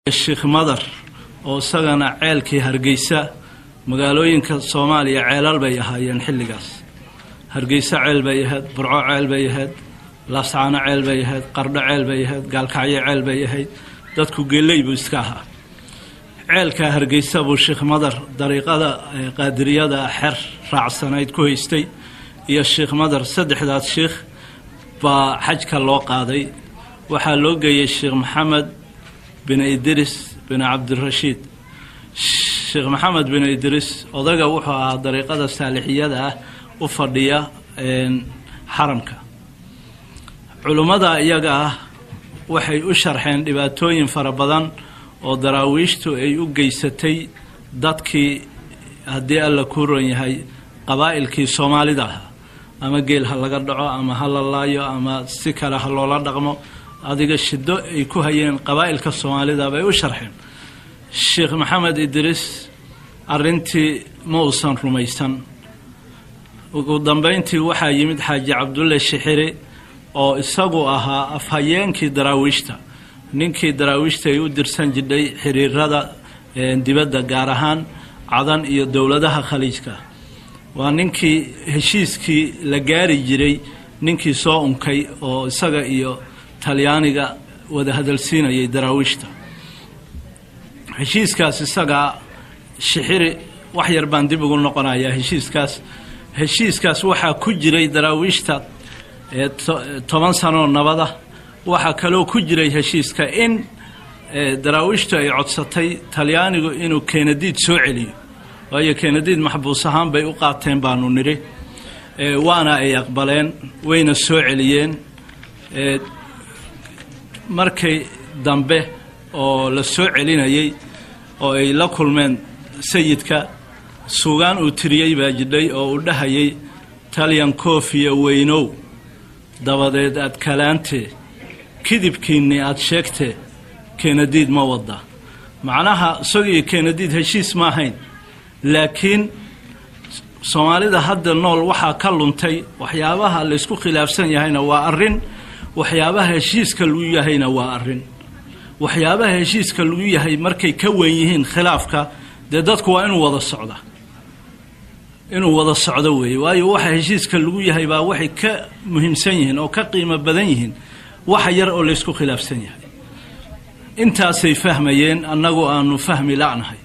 sheekh madar oo isagana ceelkii hargeysa magaalooyinka soomaaliya ceelal bay ahaayeen xilligaas hargeysa ceel bay ahayd burco ceel bay ahayd laascaano ceel bay ahayd qardho ceel bay ahayd gaalkacyo ceel bay ahayd dadku geeley buu iska ahaa ceelka hargeysa buu sheekh madar dariiqada qaadiriyada xer raacsanayd ku haystay iyo sheekh madar saddexdaas sheekh baa xajka loo qaaday waxaa loo geeyey sheekh maxamed bin idris bin cabdirashiid sheekh maxamed bin idris odaga wuxuu ahaa dariiqada saalixiyada ah u fadhiya xaramka culummada iyaga ah waxay u sharxeen dhibaatooyin fara badan oo daraawiishtu ay u geysatay dadkii haddii alla kuu ron yahay qabaa'ilkii soomaalida ahaa ama geel ha laga dhaco ama ha la laayo ama si kale ha loola dhaqmo adiga shido ay ku hayeen qabaa'ilka soomaalida bay u sharxeen sheekh maxamed idriis arrintii ma uusan rumaysan ugu dambeyntii waxaa yimid xaaji cabdulle shixiri oo isagu ahaa afhayeenkii daraawiishta ninkii daraawiishta ay u dirsan jidhay xiriirada dibadda gaar ahaan cadan iyo dowladaha khaliijka waa ninkii heshiiskii la gaari jiray ninkii soo unkay oo isaga iyo talyaaniga wada hadalsiinayay daraawiishta heshiiskaas isagaa shixiri wax yar baan dib ugu noqonayaa heshiiskaas heshiiskaas waxaa ku jiray daraawiishta toban sanoo nabada waxaa kaloo ku jiray heshiiska in daraawiishtu ay codsatay talyaanigu inuu keenadiid soo celiyo waayo keenadiid maxbuus ahaan bay u qaateen baanu nidhi waana ay aqbaleen wayna soo celiyeen markay dambe oo la soo celinayay oo ay la kulmeen sayidka suugaan uu tiriyey baa jidhay oo uu dhahayay talyan koofiya weynow dabadeed aad kalaantee kidibkiinni aada sheegtee keenadiid ma wadda macnaha isagiyo keenadiid heshiis ma ahayn laakiin soomaalida hadda nool waxaa ka luntay waxyaabaha laysku khilaafsan yahayna waa arrin waxyaabaha heshiiska lagu yahayna waa arrin waxyaabaha heshiiska lagu yahay markay ka wen yihiin khilaafka dee dadku waa inuu wada socda inuu wada socdo weeye waayo waxa heshiiska lagu yahay baa waxay ka muhiimsan yihiin oo ka qiimo badan yihiin waxa yar oo laysku khilaafsan yahay intaasay fahmayeen annagu aanu fahmi la'nahay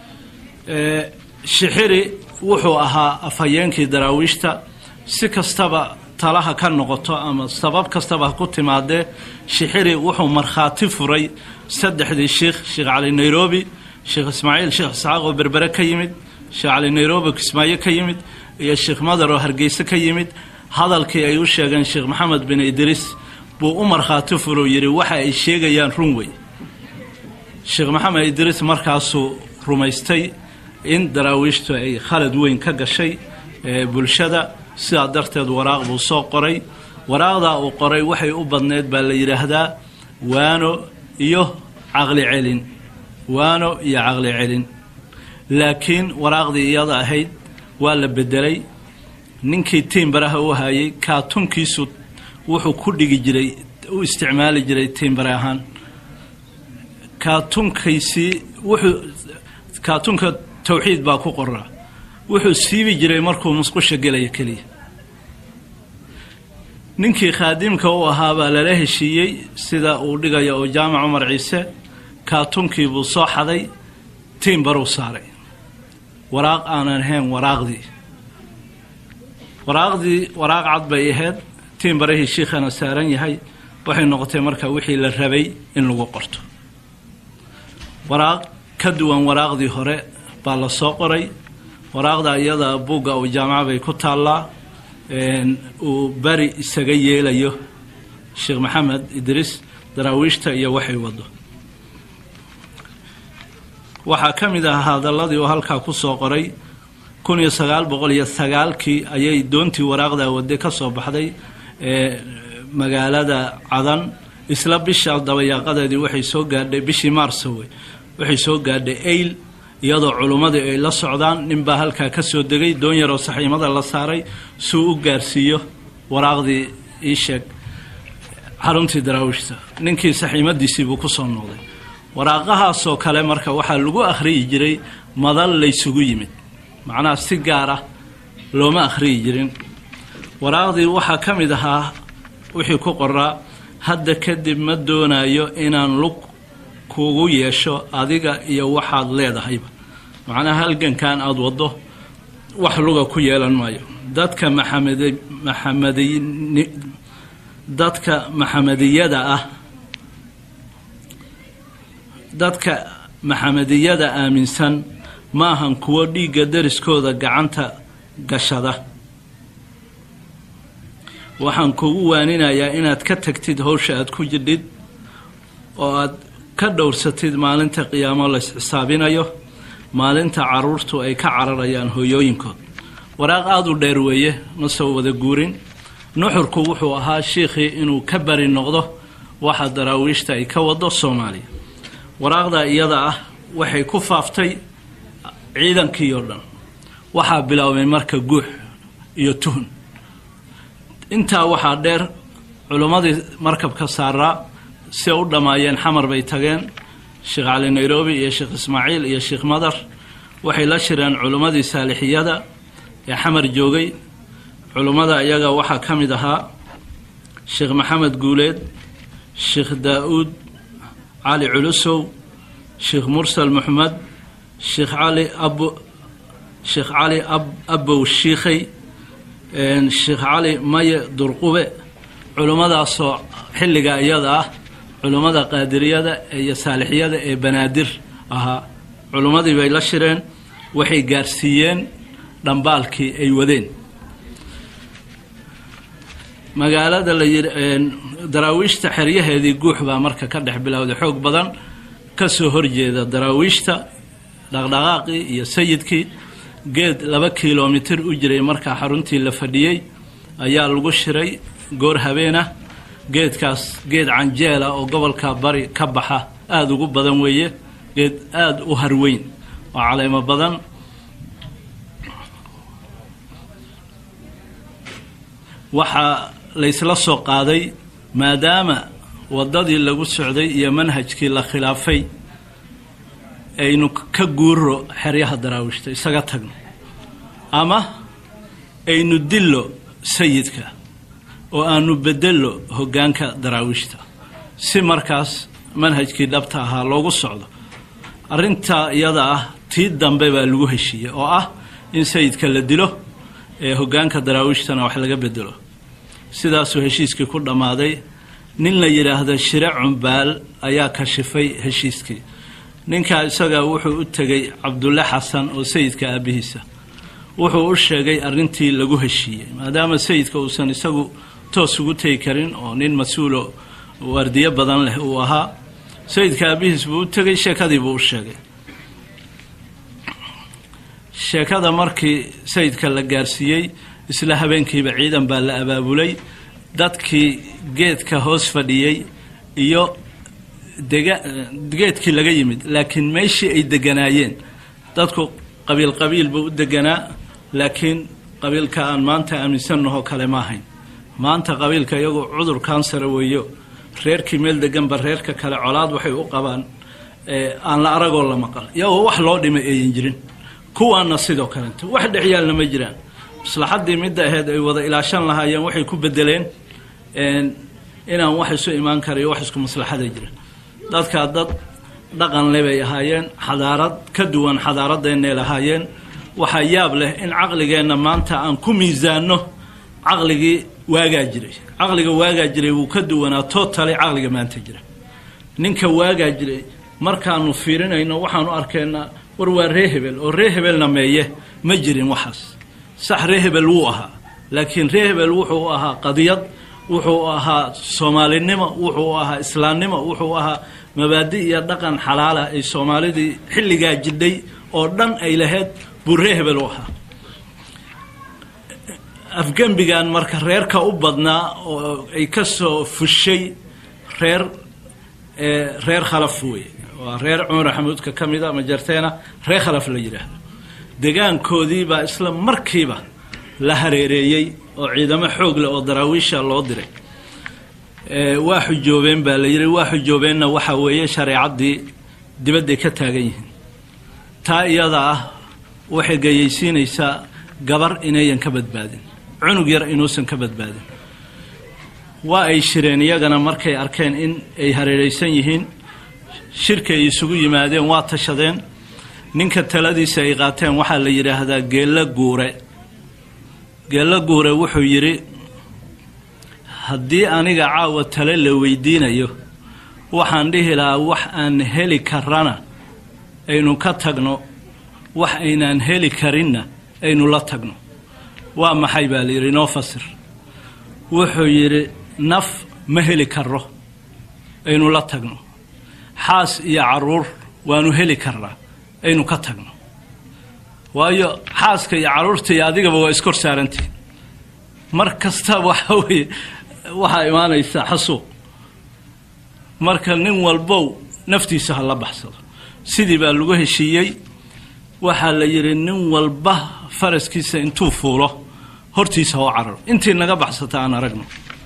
shixiri wuxuu ahaa afhayeenkii daraawiishta si kastaba talaha ka noqoto ama sabab kastaba ha ku timaadee shixiri wuxuu markhaati furay saddexdii sheikh sheekh cali nairobi sheekh ismaaciil sheekh isxaaq oo berbere ka yimid sheekh cali nairobi kismaayo ka yimid iyo sheekh madar oo hargeyse ka yimid hadalkii ay u sheegeen sheekh maxamed bin idriis buu u markhaati furou yidhi waxa ay sheegayaan run wey sheekh maxamed idriis markaasuu rumaystay in daraawiishtu ay khalad weyn ka gashay bulshada sidaa darteed waraaq buu soo qoray waraaqdaa uu qoray waxay u badneyd baa la yidhaahdaa waano iyo caqli celin waano iyo caqli celin laakiin waraaqdii iyada ahayd waa la bedelay ninkii tiimbaraha u hayay kaatunkiisu wuxuu ku dhigi jiray u isticmaali jiray tiimbare ahaan kaatunkiisii wuxuu kaatunka tawxiid baa ku qoraa wuxuu siibi jiray markuu musqusha gelaya keliya ninkii khaadimka u ahaa baa lala heshiiyey sida uu dhigaya oo jaamac cumar ciise kaatunkii buu soo xaday tiimbaruu saaray waraaq aanan ahayn waraaqdii waraaqdii waraaq cad bay ahayd tiimbarahii shiikhana saaran yahay waxay noqotay marka wixii la rabay in lagu qorto waraaq ka duwan waraaqdii hore baa la soo qoray waraaqda iyada buugga uu jaamaca bay ku taallaa uu beri isaga yeelayo sheekh maxamed idriis daraawiishta iyo waxay wado waxaa ka mid ah hadalladii uu halkaa ku soo qoray kun iyo sagaal boqol iyo sagaalkii ayay doontii waraaqda wade ka soo baxday magaalada cadan isla bisha dabayaaqadeedii waxay soo gaadhay bishii maarso wey waxay soo gaadhay ayl iyadoo culummadii ay la socdaan ninbaa halkaa ka soo degay doon yaroo saxiimada la saaray suu u gaarsiiyo waraaqdii ii sheeg xaruntii daraawiishta ninkii saxiimadiisii buu ku soo noqday waraaqahaasoo kale marka waxaa lagu akhriyi jiray madal laysugu yimid macnaha si gaar ah looma akhriyi jirin waraaqdii waxaa ka mid ahaa wixii ku qoraa hadda kadib ma doonayo inaan lug kugu yeesho adiga iyo waxaad leedahayba macnaha halgankan aada waddo wax luga ku yeelan maayo dadka maxamed maxamedi dadka maxamediyada ah dadka maxamediyada aaminsan ma ahan kuwo dhiigga dariskooda gacanta gashada waxaan kugu waaninayaa inaad ka tagtid howsha aad ku jidhid oo aad ka dhowrsatid maalinta qiyaamo lays xisaabinayo maalinta caruurtu ay ka cararayaan hooyooyinkood waraaq aada u dheer weeye ma soo wada guurin nuxurku wuxuu ahaa shiikhii inuu ka bari noqdo waxa daraawiishta ay ka wado soomaaliya waraaqda iyada ah waxay ku faaftay ciidankii oo dhan waxaa biloobay marka guux iyo tuhun intaa waxaa dheer culimmadii markabka saaraa si u dhammaayeen xamar bay tageen sheekh cali nairobi iyo sheekh ismaaciil iyo sheekh madar waxay la shireen culimmadii saalixiyada ee xamar joogay culimmada iyaga waxaa ka mid ahaa sheekh maxamed guuleed sheekh daa-uud cali culusow sheekh mursal maxmed sheekh cali ab sheekh cali ab abow shiikhay sheekh cali maye durqube culimmadaasoo xilliga iyada ah culimmada qaadiriyada iyo saalixiyada ee banaadir ahaa culimmadii bay la shireen waxay gaarsiiyeen dhambaalkii ay wadeen magaalada la yidhi daraawiishta xeryaheedii guux baa marka ka dhex bilowday xoog badan kasoo horjeeda daraawiishta dhaqdhaqaaqii iyo sayidkii geed laba kilomitir u jiray markaa xaruntii la fadhiyey ayaa lagu shiray goor habeenah geedkaas geed canjeela oo gobolka bari ka baxa aada ugu badan weeye geed aada u harweyn oo caleemo badan waxaa laysla soo qaaday maadaama waddadii lagu socday iyo manhajkii la khilaafay aynu ka guuro xeryaha daraawiishta isaga tagno ama aynu dillo sayidka oo aanu bedello hoggaanka daraawiishta si markaas manhajkii dhabta ahaa loogu socdo arrintaa iyada ah tii dambe baa lagu heshiiyey oo ah in sayidka la dilo ee hoggaanka daraawiishtana wax laga bedelo sidaasuu heshiiskii ku dhammaaday nin la yidhaahdo shire cumbaal ayaa kashifay heshiiskii ninkaa isagaa wuxuu u tegey cabdulle xasan oo sayidka aabbihiisa wuxuu u sheegay arrintii lagu heshiiyey maadaama sayidka uusan isagu toos ugu tegi karin oo nin mas-uulo waardiyo badan leh uu ahaa sayidka aabbihiis buu u tegey sheekadii buu u sheegay sheekada markii sayidka la gaarsiiyey isla habeenkiiba ciidan baa la abaabulay dadkii geedka hoos fadhiyey iyo dega geedkii laga yimid laakiin meeshii ay deganaayeen dadku qabiil qabiil buu u deganaa laakiin qabiilka aan maanta aaminsannahoo kale ma ahayn maanta qabiilka iyagu cudur kansara weeyo reerkii meel deganba reerka kale colaad waxay u qabaan aan la aragoo la maqal iyagoo wax loo dhimay ayan jirin kuwaana sidoo kalenta wax dhexyaalna ma jiraan maslaxaddii midda aheyd ay wada ilaashan lahaayeen waxay ku bedeleen inaan wax isu imaan karayo wax isku maslaxada jira dadkaa dad dhaqan le bay ahaayeen xadaarad ka duwan xadaaradeennay lahaayeen waxaa yaab leh in caqligeenna maanta aan ku miisaanno caqligii waagaa jiray caqliga waagaa jiray wuu ka duwanaa totally caqliga maanta jira ninka waagaa jiray markaanu fiirinayno waxaanu arkaynaa war waa ree hebel oo ree hebelna meeye ma jirin waxaas sax ree hebel wuu ahaa laakiin ree hebel wuxuu ahaa qadiyad wuxuu ahaa soomaalinimo wuxuu ahaa islaamnimo wuxuu ahaa mabaadi iyo dhaqan xalaala ay soomaalidii xilligaa jidhay oo dhan ay lahayd buu ree hebel u ahaa afgembigan marka reerka u badnaa oo ay ka soo fushay reer reer khalaf wey waa reer cumar xamuudka ka mida majarteena reer khalaf la yidhaahdo degaankoodii baa isla markiiba la hareereeyey oo ciidamo xoog leh oo daraawiisha loo diray waa xujoobeen baa la yidhi waa xujoobeenna waxaa weeye shareecaddii dibadday ka taagan yihiin taa iyada ah waxay gayaysiinaysaa gabar inayan ka badbaadin cunug yar inuusan ka badbaadin waa ay shireen iyagana markay arkeen in ay hareeraysan yihiin shirkay isugu yimaadeen waa tashadeen ninka taladiisa ay qaateen waxaa la yidhaahdaa geello guure geello guure wuxuu yidhi haddii aniga caawa tale la weydiinayo waxaan dhihi lahaa wax aan heli karana aynu ka tagno wax aynaan heli karinna aynu la tagno waa maxay baa la yidhi inoo fasir wuxuu yidhi naf ma heli karo aynu la tagno xaas iyo caruur waanu heli karnaa aynu ka tagno waayo xaaska iyo carruurta iyo adigaba waa iskor saarantihin mar kasta waxa weye waxaa imaanaysaa xasuuq marka nin walbow naftiisa ha la baxsado sidii baa lagu heshiiyey waxaa la yidhi nin walba faraskiisa intuu fuulo hortiisa oo cararo intii naga baxsata aan aragno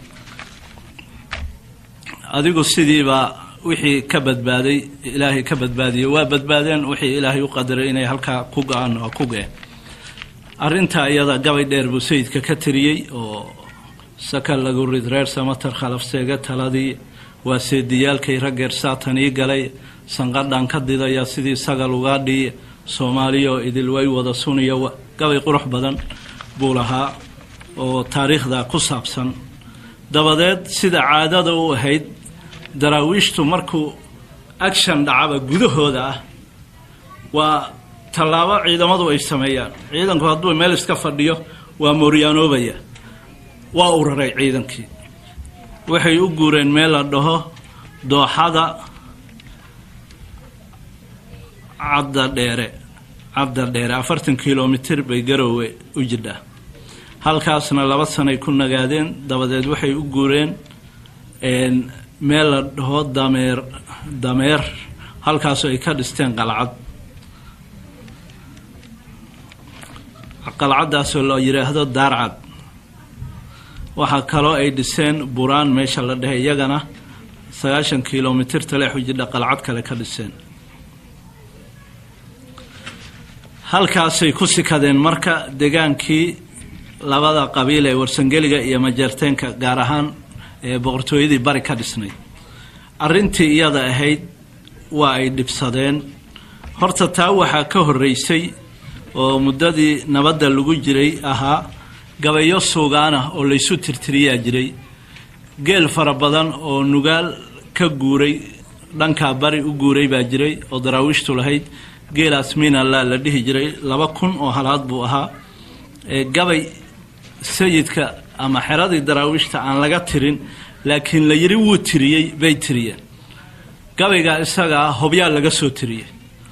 adigu sidiibaa wixii ka badbaaday ilaahay ka badbaadiyey waa badbaadeen wixii ilaahay u qadaray inay halkaa ku go-aan oo ku ge-een arrintaa iyada gabay dheer buu sayidka ka tiriyey oo saka lagu rid reer samatar khalafseega taladii waa seediyaalkay raggeer saatanii galay sanqadhaan ka didaya sidii sagal ugaa dhiiya soomaaliya oo idil way wada suniya gabay qurux badan buu lahaa oo taariikhda ku saabsan dabadeed sida caadada u ahayd daraawiishtu markuu action dhacaba gudahooda ah waa tallaabo ciidamadu ay sameeyaan ciidanku hadduu meel iska fadhiyo waa mooryaanoobaya waa uraray ciidankii waxay u guureen meel la dhaho dooxada cadda dheere cadda dheere afartan kilomitir bay garoowe u jidhaa halkaasna laba sanay ku nagaadeen dabadeed waxay u guureen meel la dhaho dameer dameer halkaasoo ay ka dhisteen qalcad qalcaddaasoo la yidhaahdo daarcad waxaa kaloo ay dhiseen buraan meesha la dhehe iyagana sagaashan kilomitir taleexu jidha qalcad kale ka dhiseen halkaasay ku sikadeen marka degaankii labada qabiil ee warsangeliga iyo majeerteenka gaar ahaan ee boqortooyadii bari ka dhisnay arrintii iyada ahayd waa ay dhibsadeen horta taa waxaa ka horreysay oo muddadii nabadda lagu jiray ahaa gabayo suugaan ah oo laysu tirtiriyaa jiray geel fara badan oo nugaal ka guuray dhankaa bari u guuray baa jiray oo daraawiishtu lahayd geelaas miinalla la dhihi jiray laba kun oo halaad buu ahaa gabay sayidka ama xeradii daraawiishta aan laga tirin laakiin la yidhi wuu tiriyey bay tiriyeen gabaygaa isagaa hobyaa laga soo tiriyey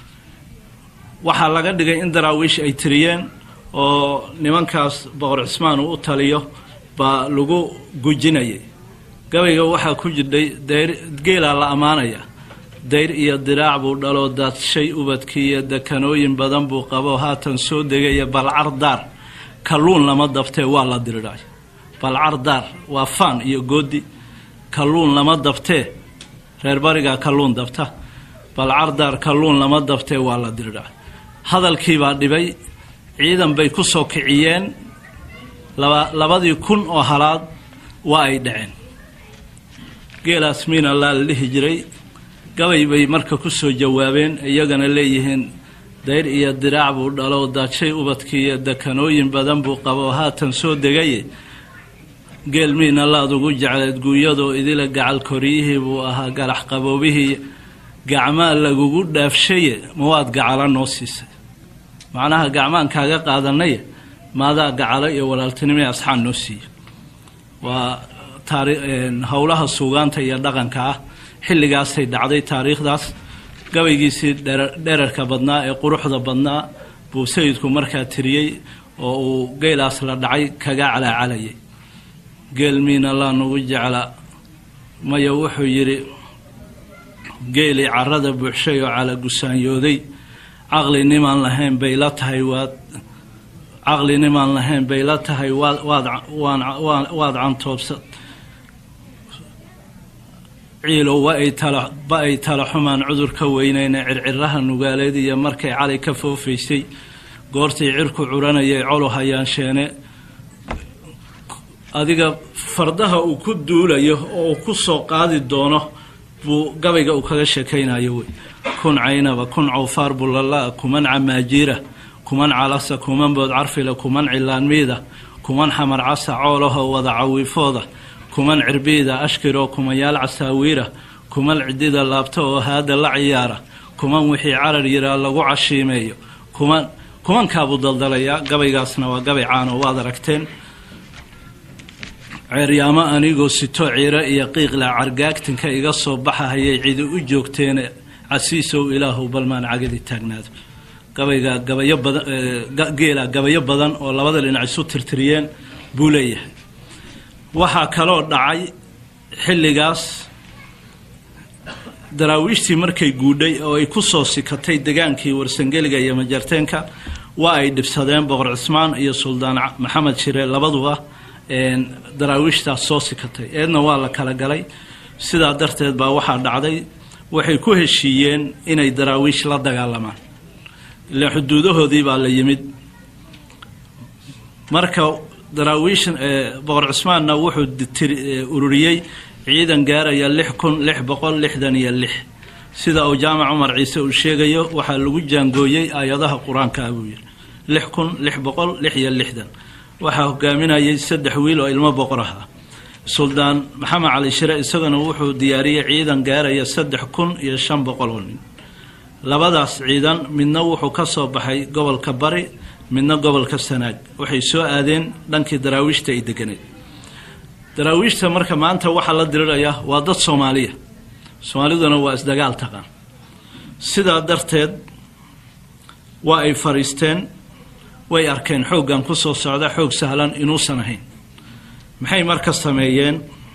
waxaa laga dhigay in daraawiish ay tiriyeen oo nimankaas boqor cismaan uu u taliyo baa lagu gujinayay gabayga waxaa ku jirdhay dayr geelaa la ammaanaya dayr iyo diraac buu dhaloo daadshay ubadkii iyo dekanooyin badan buu qabo haatan soo degaya balcar daar kalluun lama dabtee waa la diridhay balcar daar waa faan iyo goodi kalluun lama dabtee reer barigaa kalluun dabta balcar daar kalluun lama dabtee waa la diridhay hadalkiibaa dhibay ciidan bay ku soo kiciyeen laba labadii kun oo halaad waa ay dhaceen geelaas miinallaa la dhihi jiray gabay bay marka ku soo jawaabeen iyagana leeyihiin dayr iyo diraac buu dhalo daadshay ubadkii iyo dekanooyin badan buu qabo haatan soo degaye geel miinallaad ugu jecleed guuyadoo idila gacal koriyihii buu ahaa galax qaboobihii gacmaa lagugu dhaafshaye ma waad gacala noo siisay macnaha gacmaan kaaga qaadanaye maadaa gacalo iyo walaaltinimo ee asxaan noo siiya waa taari howlaha suugaanta iyo dhaqanka ah xilligaasay dhacday taariikhdaas gabaygiisii dherarka badnaa ee quruxda badnaa buu sayidku markaa tiriyey oo uu geelaas la dhacay kaga calaacalayay geel miina laa nugu jecla maya wuxuu yidhi geelii carada buuxshay oo cala gusaanyooday caqli nimaan lahayn bay la tahay waad caqli nimaan lahayn bay la tahay waad waad waan waad cantoobsa ciilow wa ay tala ba ay tala xumaan cudur ka weynayna circiraha nugaaleed iyo markay cali ka foofaysay goortii cirku curanayay colu hayaansheene adiga fardaha uu ku duulayo oo uu ku soo qaadi doono buu gabayga uu kaga sheekaynayo wey kun caynaba kun cawfaar bulala kuman camaajiira kuman calasa kuman bood carfila kuman cilaanmiida kuman xamar casa coolaho wada cawiifooda kuman cirbiida ashkiroo kumayaal casaawiira kuman cidida laabta oo haada la ciyaara kuman wixii carar yiraa lagu cashiimeeyo kuman kumankaabuu daldalayaa gabaygaasna waa gabay caano waad aragteen ceeryaamo anigoo sito ciiro iyo qiiqla cargaagtinka iga soo baxahayay cidi u joogteene casiisow ilaahow balmaan cagadi taagnaado gabayga gabayo badan geela gabayo badan oo labada dhinac isu tirtiriyeen buu leeyahay waxaa kaloo dhacay xilligaas daraawiishtii markay guudhay oo ay ku soo sikatay degaankii warsangeliga iyo majarteenka waa ay dhibsadeen boqor cismaan iyo suldaan maxamed shire labaduba daraawiishtaas soo sikatay eedna waa la kala galay sidaa darteed baa waxaa dhacday waxay ku heshiiyeen inay daraawiish la dagaalamaan ilaan xuduudahoodii baa la yimid marka daraawiish boqor cismaanna wuxuu ururiyey ciidan gaaraya lix kun lix boqol lixdan iyo lix sida uu jaamac cumar ciise uu sheegayo waxaa lagu jaangooyey aayadaha qur-aanka ah buu yidhi lix kun lix boqol lix iyo lixdan waxaa hogaaminayay saddex wiil oo ilmo boqor ah suldaan maxamed cali shire isaguna wuxuu diyaariyey ciidan gaaraya saddex kun iyo shan boqol oo nin labadaas ciidan midna wuxuu ka soo baxay gobolka bari midna gobolka sanaag waxay soo aadeen dhankii daraawiishta ay deganeed daraawiishta marka maanta waxaa la dirirayaa waa dad soomaaliya soomaaliduna waa isdagaal taqaan sidaa darteed waa ay fariisteen way arkeen xooggan ku soo socda xoog sahlan inuusan ahayn maxay marka sameeyeen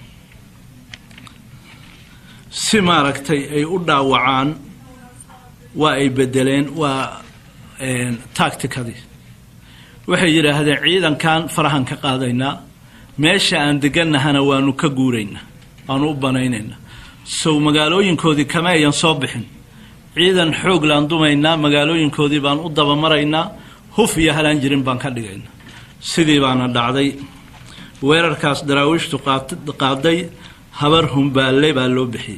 si maaragtay ay u dhaawacaan waa ay bedeleen waa tacticadii waxay yidhaahdeen ciidankan farahan ka qaadaynaa meesha aan deganahana waanu ka guuraynaa waanu u banaynaynaa sow magaalooyinkoodii kama ayan soo bixin ciidan xoog laan dumaynaa magaalooyinkoodii baan u dabamaraynaa huf iyo halaan jirin baan ka dhigaynaa sidii baana dhacday weerarkaas daraawiishtu qaaday habar humbaalle baa loo bixiyey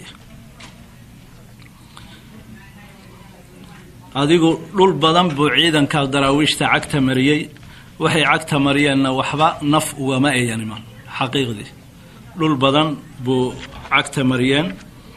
adigu dhul badan buu ciidankaas daraawiishta cagta mariyey waxay cagta mariyeenna waxba naf ugama ayan iman xaqiiqdii dhul badan buu cagta mariyeen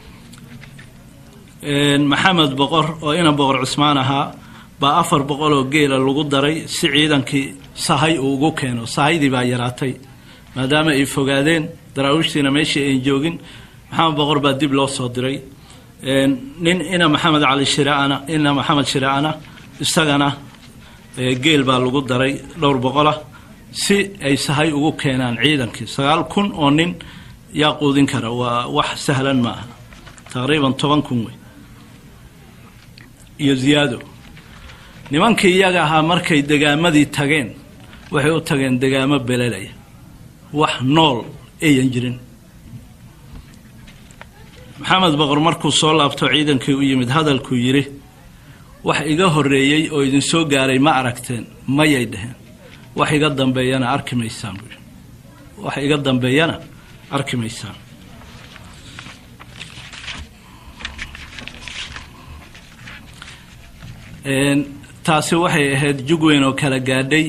maxamed boqor oo ina boqor cusmaan ahaa baa afar boqol oo geela lagu daray si ciidankii sahay uu ugu keeno sahaydii baa yaraatay maadaama ay fogaadeen daraawiishtiina meeshii ayn joogin maxamed boqor baa dib loo soo diray nin ina maxamed cali shiraana ina maxamed shiraana isagana geel baa lagu daray dhowr boqolah si ay sahay ugu keenaan ciidankii sagaal kun oo nin yaa quudin kara waa wax sahlan ma aha taqriiban toban kun wey iyo ziyaado nimankii iyaga ahaa markay degaamadii tageen waxay u tageen degaamo belelaya wax nool ayan jirin maxamed boqor markuu soo laabto ciidankii u yimid hadalkuu yidhi wax iga horreeyey oo idinsoo gaaray ma aragteen mayay dheheen wax iga dambeeyana arki maysaan buu yidhi wax iga dambeeyana arki maysaan taasi waxay ahayd jug weyn oo kala gaadhay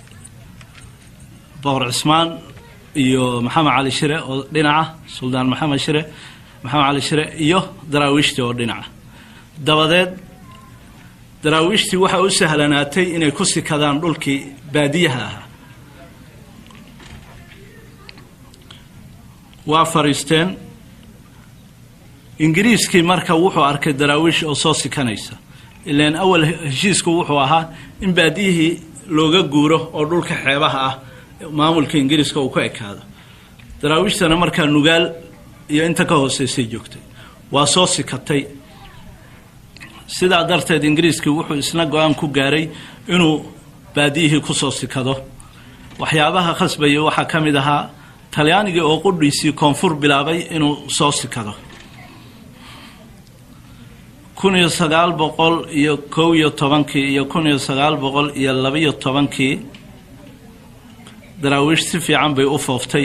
boqor cismaan iyo maxamed cali shire oo dhinaca suldaan maxamed shire maxamed cali shire iyo daraawiishtii oo dhinaca dabadeed daraawiishtii waxaa u sahlanaatay inay ku sikadaan dhulkii baadiyaha ahaa waa fariisteen ingiriiskii marka wuxuu arkay daraawiish oo soo sikanaysa ilaan awal heshiisku wuxuu ahaa in baadiyihii looga guuro oo dhulka xeebaha ah maamulka ingiriiska uu ka ekaado daraawiishtana markaa nugaal iyo inta ka hooseysay joogtay waa soo sikatay sidaa darteed ingiriiskii wuxuu isna go-aan ku gaaray inuu baadiyihii kusoo sikado waxyaabaha khasbaya waxaa ka mid ahaa talyaanigii oo qudhiisii koonfur bilaabay inuu soo sikado kun iyo sagaal boqol iyo kow iyo tobankii iyo kun iyo sagaal boqol iyo labaiyo tobankii daraawiish si fiican bay u fooftay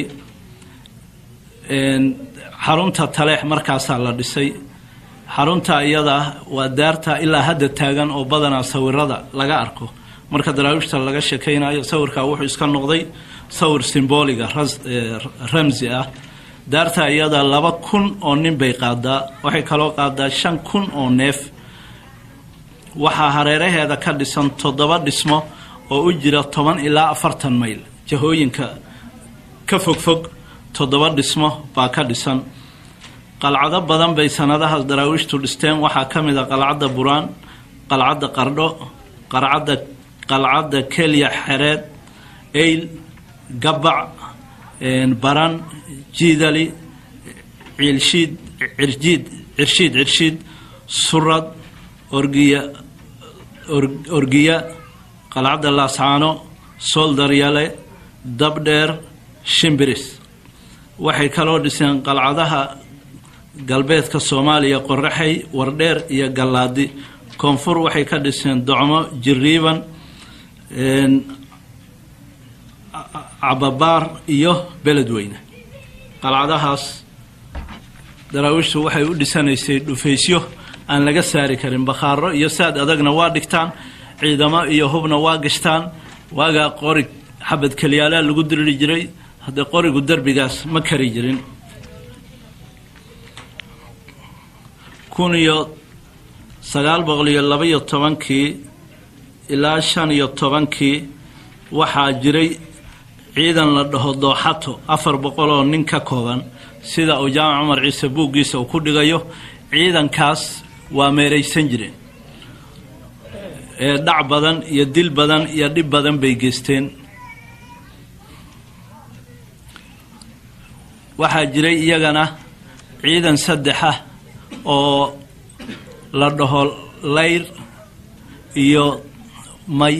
xarunta taleex markaasaa la dhisay xarunta iyada waa daarta ilaa hadda taagan oo badanaa sawirada laga arko marka daraawiishta laga sheekaynayo sawirka wuxuu iska noqday sawir simboliga ramsi ah daarta iyada laba kun oo nin bay qaadaa waxay kaloo qaadaa shan kun oo neef waxaa hareeraheeda ka dhisan toddoba dhismo oo u jira toban ilaa afartan mayl jahooyinka ka fogfog toddoba dhismo baa ka dhisan qalcado badan bay sanadahaas daraawiishtu dhisteen waxaa ka mid a qalcadda buraan qalcadda qardho qarcadda qalcadda kelya xereed eyl gabac baran jiidali ciilshiid cirjiid cirshiid cirshiid surad orgiya orgiya qalcadda laascaano sooldaryale dabdheer shimbiris waxay kaloo dhiseen qalcadaha galbeedka soomaaliya qoraxay wardheer iyo gallaadi koonfur waxay ka dhiseen docmo jiriiban cababaar iyo beledweyne qalcadahaas daraawiishtu waxay u dhisanaysay dhufaysyo aan laga saari karin bakhaaro iyo saad adagna waa dhigtaan ciidamo iyo hubna waa gashtaan waagaa qorig xabad keliyaalaa lagu diriri jiray haddee qorigu derbigaas ma kari jirin kun iyo sagaal boqol iyo labaiyo tobankii ilaa shan iyo tobankii waxaa jiray ciidan la dhaho dooxato afar boqol oo nin ka kooban sida uu jaamac cumar ciise buuggiisa uu ku dhigayo ciidankaas waa meeraysan jireen ee dhac badan iyo dil badan iyo dhib badan bay geysteen waxaa jiray iyagana ciidan saddex ah oo la dhaho layr iyo may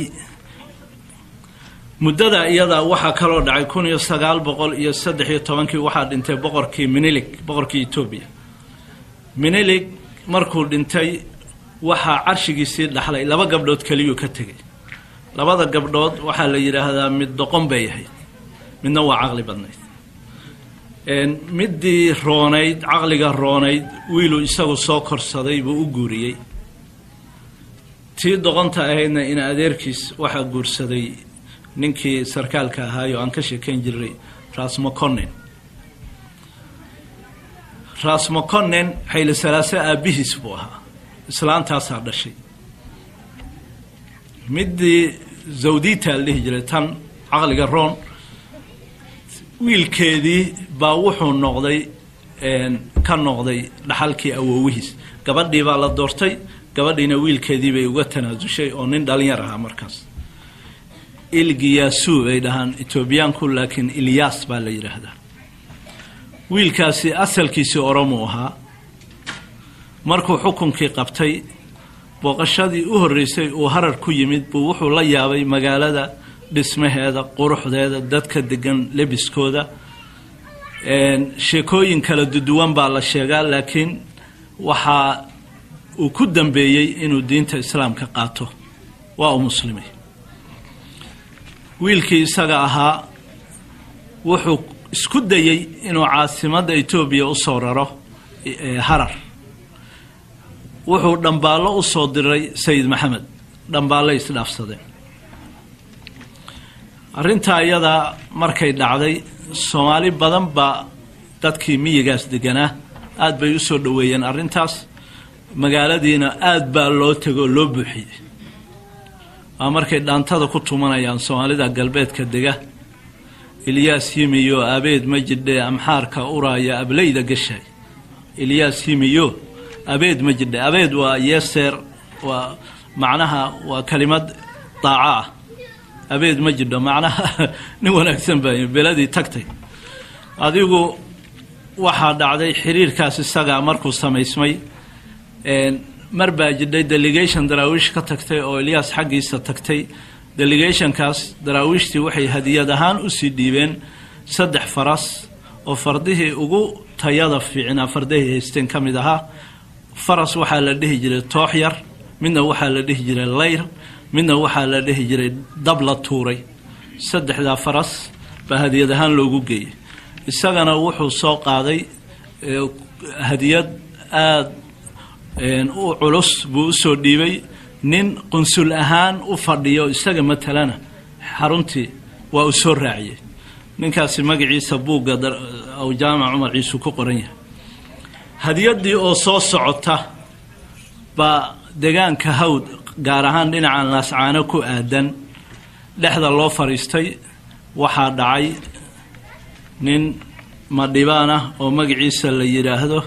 muddada iyada waxaa kaloo dhacay kun iyo sagaal boqol iyo saddex iyo tobankii waxaa dhintay boqorkii minilig boqorkii etoobiya minilig markuu dhintay waxaa carshigiisii dhaxlay laba gabdhood keliyuu ka tegay labada gabdhood waxaa la yidhaahdaa mid doqon bay ahayd midna waa caqli badnayd middii roonayd caqliga roonayd wiiluu isagu soo korsaday buu u guuriyey tii doqonta ahaydna in adeerkiis waxaa guursaday ninkii sarkaalka ahaayo aan ka sheekayn jiray rasmoconen rasmoconen xayli salaase aabbihiis buu ahaa islaantaasaa dhashay middii zawdita la dhihi jiray tan caqliga roon wiilkeedii baa wuxuu noqday ka noqday dhaxalkii awoowihiis gabadhii baa la doortay gabadhiina wiilkeedii bay uga tanaasushay oo nin dhalinyar ahaa markaas ilgiyasu bay dhahaan etoobiyaanku laakiin ilyas baa la yidhaahdaa wiilkaasi asalkiisii oromuu ahaa markuu xukunkii qabtay booqashadii u horreysay uu harar ku yimid buu wuxuu la yaabay magaalada dhismaheeda quruxdeeda dadka degan lebiskooda sheekooyin kala duduwan baa la sheegaa laakiin waxaa uu ku dambeeyey inuu diinta islaamka qaato waa uu muslimay wiilkii isaga ahaa wuxuu isku dayey inuu caasimadda etoobiya u soo raro harar wuxuu dhambaallo u soo diray sayid maxamed dhambaallay isdhaafsadeen arrintaa iyadaa markay dhacday soomaali badan baa dadkii miyigaas deganaa aad bay u soo dhoweeyeen arrintaas magaaladiina aad baa loo tegoo loo buuxiyey waa markay dhaantada ku tumanayaan soomaalida galbeedka dega ilyaas yimiyo abeed ma jidhe amxaarka uraaya ableyda gashay ilyaas yimiyo abeed ma jidhe abeed waa yeeseer waa macnaha waa kelimad daaco ah abeed ma jidho macnaha nin wanaagsan baa beladii tagtay adigu waxaa dhacday xiriirkaas isagaa markuu samaysmay mar baa jidhay delegation daraawiish ka tagtay oo ilyaas xaggiisa tagtay delegationkaas daraawiishtii waxay hadiyad ahaan usii dhiibeen saddex faras oo fardihii ugu tayada fiicnaa fardahay haysteen ka mid ahaa faras waxaa la dhihi jiray toox yar midna waxaa la dhihi jiray layr midna waxaa la dhihi jiray dab la tuuray saddexdaa faras baa hadiyad ahaan loogu geeyey isagana wuxuu soo qaaday hadiyad aada u culus buu usoo dhiibay nin qunsul ahaan u fadhiyo isaga matalana xaruntii waa uu soo raaciyey ninkaasi magaciisa buugga aw jaamac cumar ciisu ku qoran yahay hadiyaddii oo soo socota baa degaanka hawd gaar ahaan dhinacan laascaano ku aadan dhexda loo fadhiistay waxaa dhacay nin madhibaan ah oo magaciisa la yidhaahdo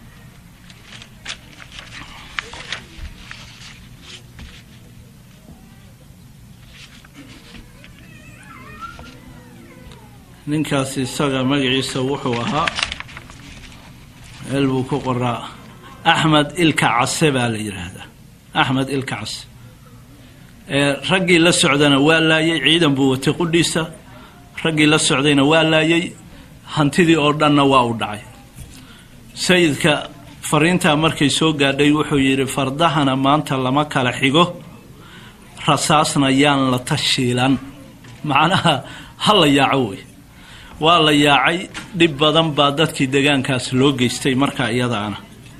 ninkaasi isaga magaciisa wuxuu ahaa meel buu ku qoraa axmed ilka case baa la yidhaahdaa axmed ilka case raggii la socdana waa laayay ciidan buu watay qudhiisa raggii la socdayna waa laayay hantidii oo dhanna waa u dhacay sayidka fariintaa markay soo gaadhay wuxuu yidhi fardahana maanta lama kala xigo rasaasna yaan la tashiilan macnaha ha la yaaco wey waa la yaacay dhib badan baa dadkii degaankaas loo geystay markaa iyadaana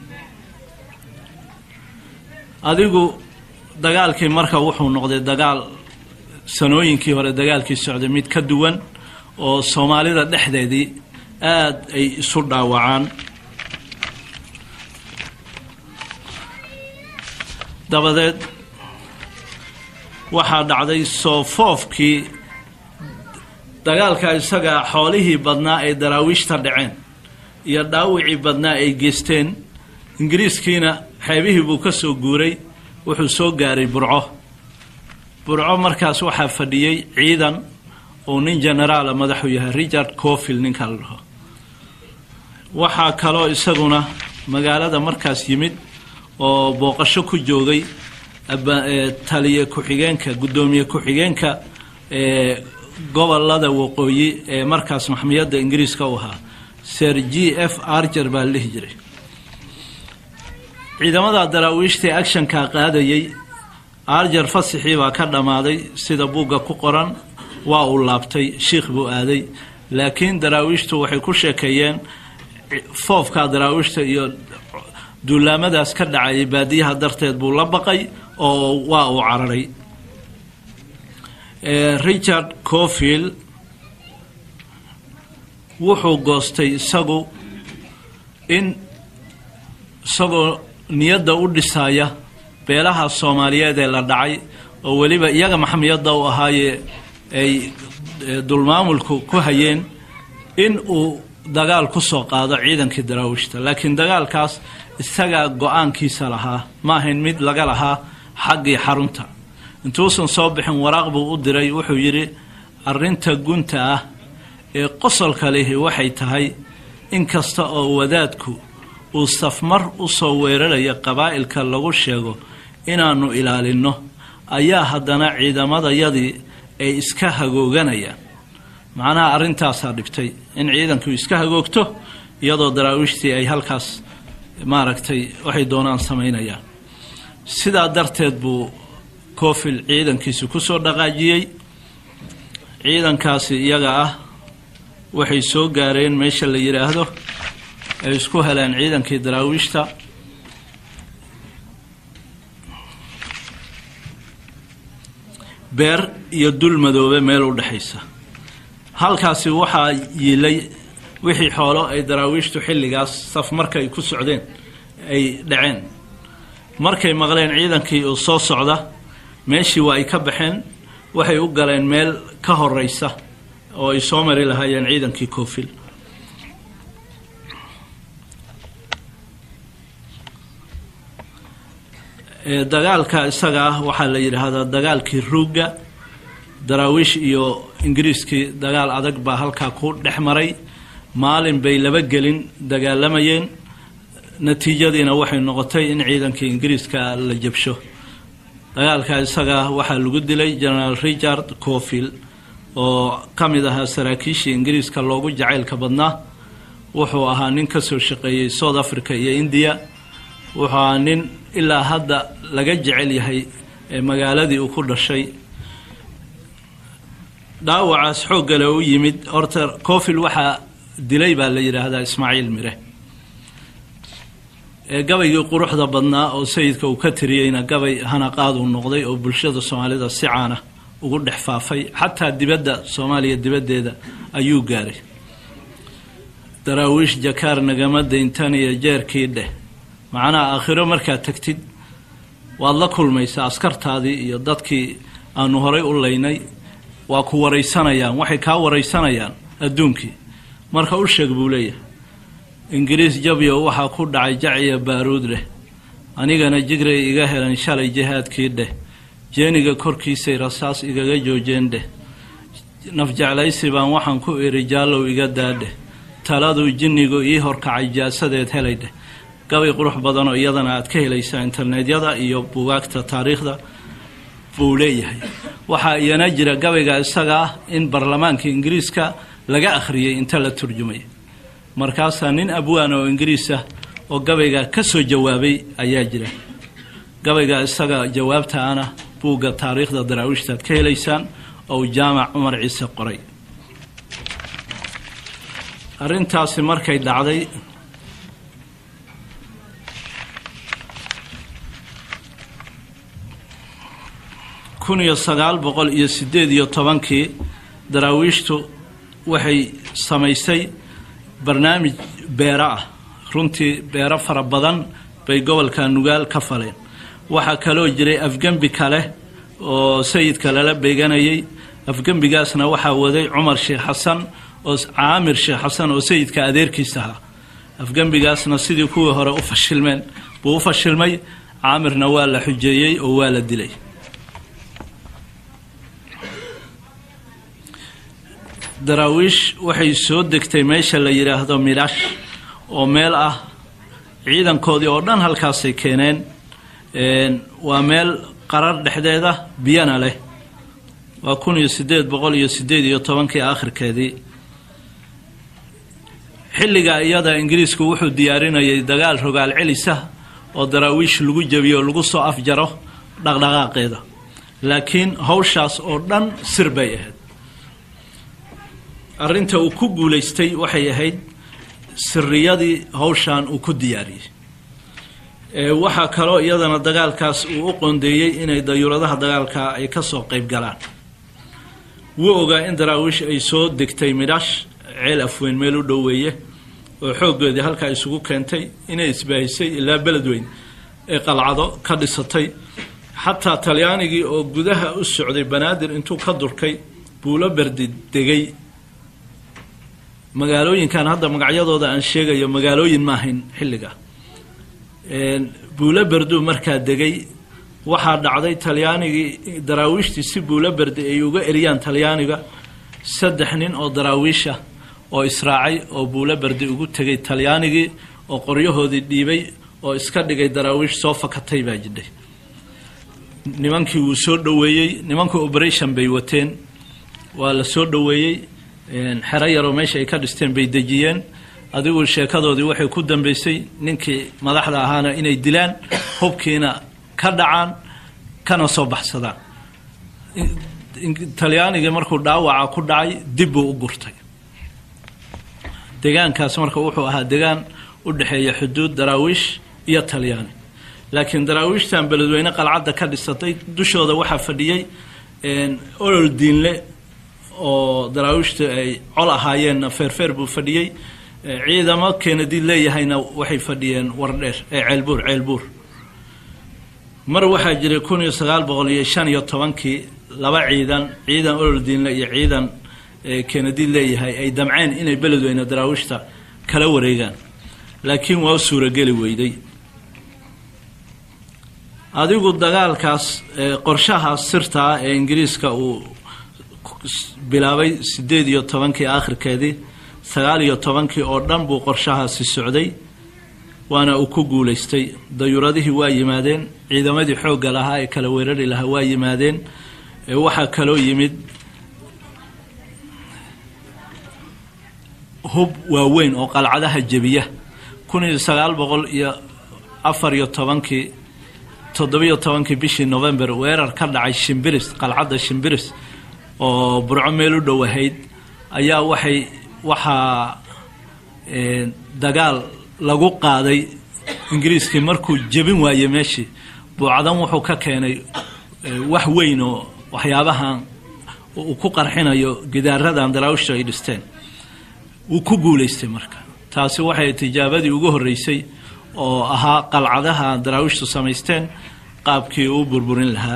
adigu dagaalkii marka wuxuu noqday dagaal sanooyinkii hore dagaalkii socday mid ka duwan oo soomaalida dhexdeedii aada ay isu dhaawacaan dabadeed waxaa dhacday soofoofkii dagaalka isaga xoolihii badnaa ay daraawiishta dhaceen iyo dhaawicii badnaa ay geysteen ingiriiskiina xeebihii buu ka soo guuray wuxuu soo gaaray burco burco markaas waxaa fadhiyey ciidan uu nin generaala madaxu yahay richard cofield ninka la dhaho waxaa kaloo isaguna magaalada markaas yimid oo booqasho ku joogay taliye ku-xigeenka guddoomiye ku-xigeenka gobolada waqooyi ee markaas maxmiyadda ingiriiska u ahaa ser g f arger baa la dhihi jiray ciidamada daraawiishtae actionka qaadayay arger fasixii baa ka dhammaaday sida buugga ku qoran waa uu laabtay shiikh buu aaday laakiin daraawiishtu waxay ku sheekeeyeen foofka daraawiishta iyo duulaamadaas ka dhacayay baadiyaha darteed buu la baqay oo waa uu cararay richard cofield wuxuu goostay isagu in isagoo niyadda u dhisaya beelaha soomaaliyeed ee la dhacay oo weliba iyaga maxmiyadda u ahaayee ay dulmaamulku ku hayeen in uu dagaal ku soo qaado ciidankii daraawiishta laakiin dagaalkaas isagaa go-aankiisa lahaa ma ahayn mid laga lahaa xaggii xarunta intuusan soo bixin waraaq buu u diray wuxuu yidhi arrinta gunta ah ee qosolka lihi waxay tahay in kasta oo wadaadku uu safmar u soo weeraraya qabaa'ilka lagu sheego inaannu ilaalinno ayaa haddana ciidamadayadii ay iska hagooganayaan macnaha arrintaasaa dhibtay in ciidanku iska hagoogto iyadoo daraawiishtii ay halkaas maaragtay waxay doonaan samaynayaan sidaa darteed buu coofil ciidankiisi ku soo dhaqaajiyey ciidankaasi iyaga ah waxay soo gaareen meesha la yidhaahdo ay isku heleen ciidankii daraawiishta beer iyo dul madoobe meel u dhexaysa halkaasi waxaa yiilay wixii xoolo ay daraawiishtu xilligaas saf markay ku socdeen ay dhaceen markay maqleen ciidankii uu soo socda meeshii waa ay ka baxeen waxay u galeen meel ka horeysa oo ay soo mari lahaayeen ciidankii coofil dagaalka isaga ah waxaa la yidhaahdaa dagaalkii ruugga daraawiish iyo ingiriiskii dagaal adag baa halkaa ku dhex maray maalin bay laba gelin dagaalamayeen natiijadiina waxay noqotay in ciidankii ingiriiska la jabsho dagaalka isaga waxaa lagu dilay generaal richard cofield oo ka mid ahaa saraakiishii ingiriiska loogu jacaylka badnaa wuxuu ahaa nin ka soo shaqeeyey south africa iyo india wuxuu ahaa nin ilaa hadda laga jecel yahay magaaladii uu ku dhashay dhaawacaas xooggale u yimid horta cofil waxaa dilay baa la yidhaahdaa ismaaciil mire ee gabaygii quruxda badnaa oo sayidka uu ka tiriyeyna gabay hanaqaad uu noqday oo bulshada soomaalida si caana ugu dhex faafay xataa dibadda soomaaliya dibaddeeda ayuu gaaray daraawiish jakaar nagama dayntan iyo jeerkii dheh macnaha aakhiro markaad tagtid waad la kulmaysaa askartaadii iyo dadkii aanu horay u laynay waa ku waraysanayaan waxay kaa waraysanayaan adduunkii marka u sheeg buu leeyahay ingiriis jabyo waxaa ku dhacay jaciya baaruud dheh anigana jigray iga helan shalay jihaadkii dheh jeeniga korkiisay rasaas igaga joojeen dheh nafjeclaysi baan waxaan ku iri jaallow iga daadheh taladuu jinnigu ii horkacay jaasadeed helay dheh gabay qurux badanoo iyadana aad ka helaysaa internetyada iyo bugaagta taariikhda buu leeyahay waxaa iyana jira gabayga isaga ah in baarlamaanka ingiriiska laga akhriyey inta la turjumay markaasaa nin abwaan oo ingiriis ah oo gabayga ka soo jawaabay ayaa jira gabayga isaga jawaabtaana buugga taariikhda daraawiishtaad ka helaysaan oo jaamac cumar ciise qoray arrintaasi markay dhacday kun iyo sagaal boqol iyo siddeed iyo tobankii daraawiishtu waxay samaysay barnaamij beero ah runtii beero fara badan bay gobolka nugaal ka faleen waxaa kaloo jiray afgembi kale oo sayidka lala beeganayay afgembigaasna waxaa waday cumar sheekh xasan oo caamir sheekh xasan oo sayidka adeerkiis ahaa afgembigaasna sidii kuwii hore u fashilmeen buu u fashilmay caamirna waa la xujeeyey oo waa la dilay daraawiish waxay soo degtay meesha la yidhaahdo midhash oo meel ah ciidankoodii oo dhan halkaasay keeneen waa meel qarar dhexdeeda biyana leh waa kun iyo siddeed boqol iyo siddeed iyo tobankii aakhirkeedii xilliga iyada ingiriisku wuxuu diyaarinayay dagaal rogaal celisa oo daraawiish lagu jebiyo o lagu soo afjaro dhaqdhaqaaqeeda laakiin hawshaas oo dhan sir bay ahayd arrinta uu ku guulaystay waxay ahayd siriyadii hawshan uu ku diyaariyey waxaa kaloo iyadana dagaalkaas uu u qoondeeyey inay dayuuradaha dagaalka ay ka soo qayb galaan wuu ogaa in daraawiish ay soo degtay midhash ceel afweyn meel u dhoweeye oo xooggeedii halkaa isugu keentay inay isbaahisay ilaa beledweyn ee qalcado ka dhisatay xataa talyaanigii oo gudaha u socday banaadir intuu ka durkay buulo berdi degay magaalooyinkan hadda magacyadooda aan sheegayo magaalooyin ma ahayn xilliga buulo berduu markaa degay waxaa dhacday talyaanigii daraawiishtii si buulo berdi ay uga eriyaan talyaaniga saddex nin oo daraawiisha oo israacay oo buulo berdi ugu tegay talyaanigii oo qoryahoodii dhiibay oo iska dhigay daraawiish soo fakatay baa jidhay nimankii wuu soo dhoweeyey nimanka operation bay wateen waa la soo dhoweeyey xero yaroo meesha ay ka dhisteen bay dejiyeen adigu sheekadoodii waxay ku dambeysay ninkii madaxda ahaana inay dilaan hubkiina ka dhacaan kana soo baxsadaan talyaanigii markuu dhaawaca ku dhacay dib buu u gurtay degaankaas marka wuxuu ahaa degaan u dhexeeya xuduud daraawiish iyo talyaani laakiin daraawiishtan beledweyne qalcadda ka dhisatay dushooda waxaa fadhiyey olol diinle oo daraawiishta ay col ahaayeenna feerfeer buu fadhiyey ciidamo keenadi leeyahayna waxay fadhiyeen wardheer ee ceelbuur ceelbuur mar waxaa jiray kun iyo sagaal boqol iyo shan iyo tobankii laba ciidan ciidan olol diinle iyo ciidan keenadi leeyahay ay damceen inay beledweyne daraawiishta kala wareegaan laakiin waa u suurageli weyday adigu dagaalkaas qorshahaas sirtaa ee ingiriiska uu bilaabay siddeed iyo tobankii aakhirkeedii sagaal iyo tobankii oo dhan buu qorshahaasi socday waana uu ku guulaystay dayuuradihii waa yimaadeen ciidamadii xoogga lahaa ee kala weerari lahaa waa yimaadeen waxaa kaloo yimid hub waaweyn oo qalcadaha jebiya kun iyo sagaal boqol iyo afar iyo tobankii toddobiyo tobankii bishii november weerar ka dhacay shimbiris qalcadda shimbiris oo burco meel u dhow ahayd ayaa waxay waxaa dagaal lagu qaaday ingiriiskii markuu jebin waayey meeshii buucadan wuxuu ka keenay wax weyn oo waxyaabahan uu ku qarxinayo gidaaradan daraawishtu ay dhisteen wuu ku guulaystay marka taasi waxay tijaabadii ugu horreysay oo ahaa qalcadaha daraawishtu samaysteen qaabkii uu burburin lahaa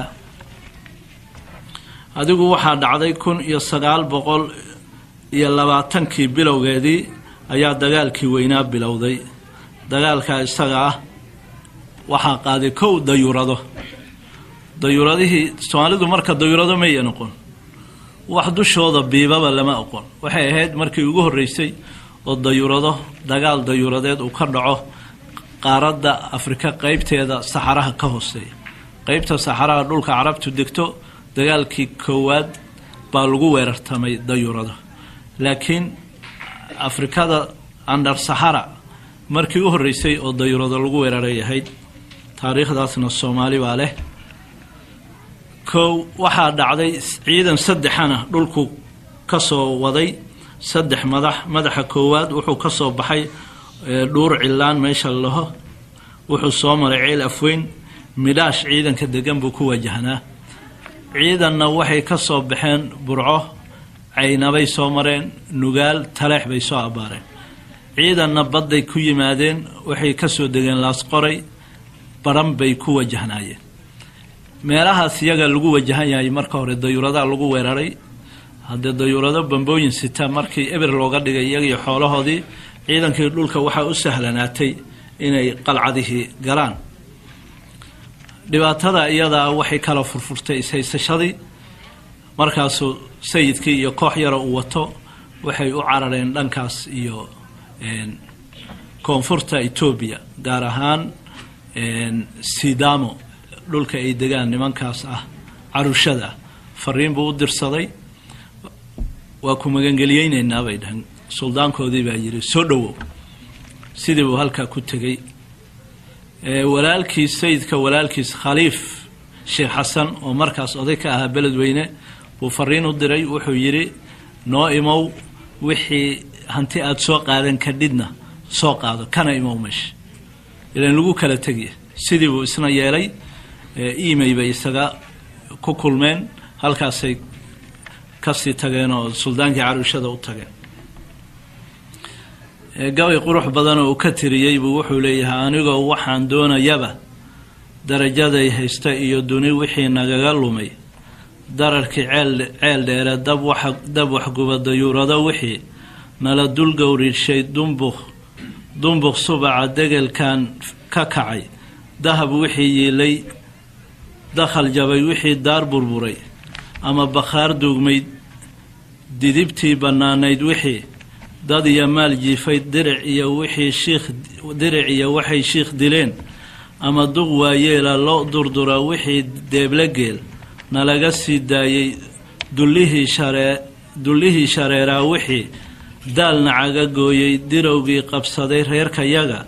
adigu waxaa dhacday kun iyo sagaal boqol iyo labaatankii bilowgeedii ayaa dagaalkii weynaa bilowday dagaalkaa isaga ah waxaa qaaday kow dayuurado dayuuradihii soomaalidu marka dayuurado maya noqon wax dushooda biibaba lama oqon waxay ahayd markii ugu horreysay oo dayuurado dagaal dayuuradeed uu ka dhaco qaaradda afrika qeybteeda saxaraha ka hooseeya qeybta saxaraha dhulka carabtu degto dagaalkii koowaad baa lagu weerartamay dayuurado laakiin afrikada andar saxara markii u horreysay oo dayuurado lagu weeraray ahayd taariikhdaasna soomaali baa leh kow waxaa dhacday ciidan saddexana dhulku ka soo waday saddex madax madaxa koowaad wuxuu ka soo baxay dhuur cilaan meesha laho wuxuu soo maray ceel afweyn midhaash ciidanka degan buu ku wajahnaa ciidanna waxay ka soo baxeen burco caynabay soo mareen nugaal taleex bay soo abbaareen ciidanna badday ku yimaadeen waxay ka soo degeen laasqoray baran bay ku wajahnaayeen meelahaas iyaga lagu wajahan yahay marka hore dayuuradaha lagu weeraray haddee dayuurado bambooyin sita markii eber looga dhigay iyagiyo xoolahoodii ciidankii dhulka waxaa u sahlanaatay inay qalcadihii galaan dhibaatada iyadaa waxay kala furfurtay ishaysashadii markaasuu sayidkii iyo koox yara uu wato waxay u carareen dhankaas iyo koonfurta etoobiya gaar ahaan sidamo dhulka ay degaan nimankaas ah carushada fariin buu u dirsaday waa ku magangeliyeyneynaa bay dhahan suldaankoodii baa yidhi soo dhowow sidii buu halkaa ku tegey walaalkiis sayidka walaalkiis khaliif sheekh xasan oo markaas oday ka ahaa beledweyne buu fariin u diray wuxuu yidhi noo imow wixii hanti aada soo qaadan kadhidna soo qaado kana imow meesha ilan lagu kala tegiya sidii buu isna yeelay emay bay isaga ku kulmeen halkaasay kasii tageen oo suldaankii caruushada u tageen gabay qurux badan oo uu ka tiriyey buu wuxuu leeyahay anigoo waxaan doonayaba darajaday haysta iyo duni wixii nagaga lumay dararkii ceel dheere dab waxguba dayuurado wixii nala dul gowrirshay dumbuk dumbuq subaca degelkan ka kacay dahab wixii yiilay dakhal jabay wixii daar burburay ama bakhaar duugmayd didibtii bannaanayd wixii dad iyo maal jiifay diric iyo wixii shiikh diric iyo waxay shiikh dileen ama duq waayeela loo durdura wixii deeble geel nalaga sii daayey dullihii sharee dullihii shareeraa wixii daalna caga gooyey dirowgii qabsaday reerkayaga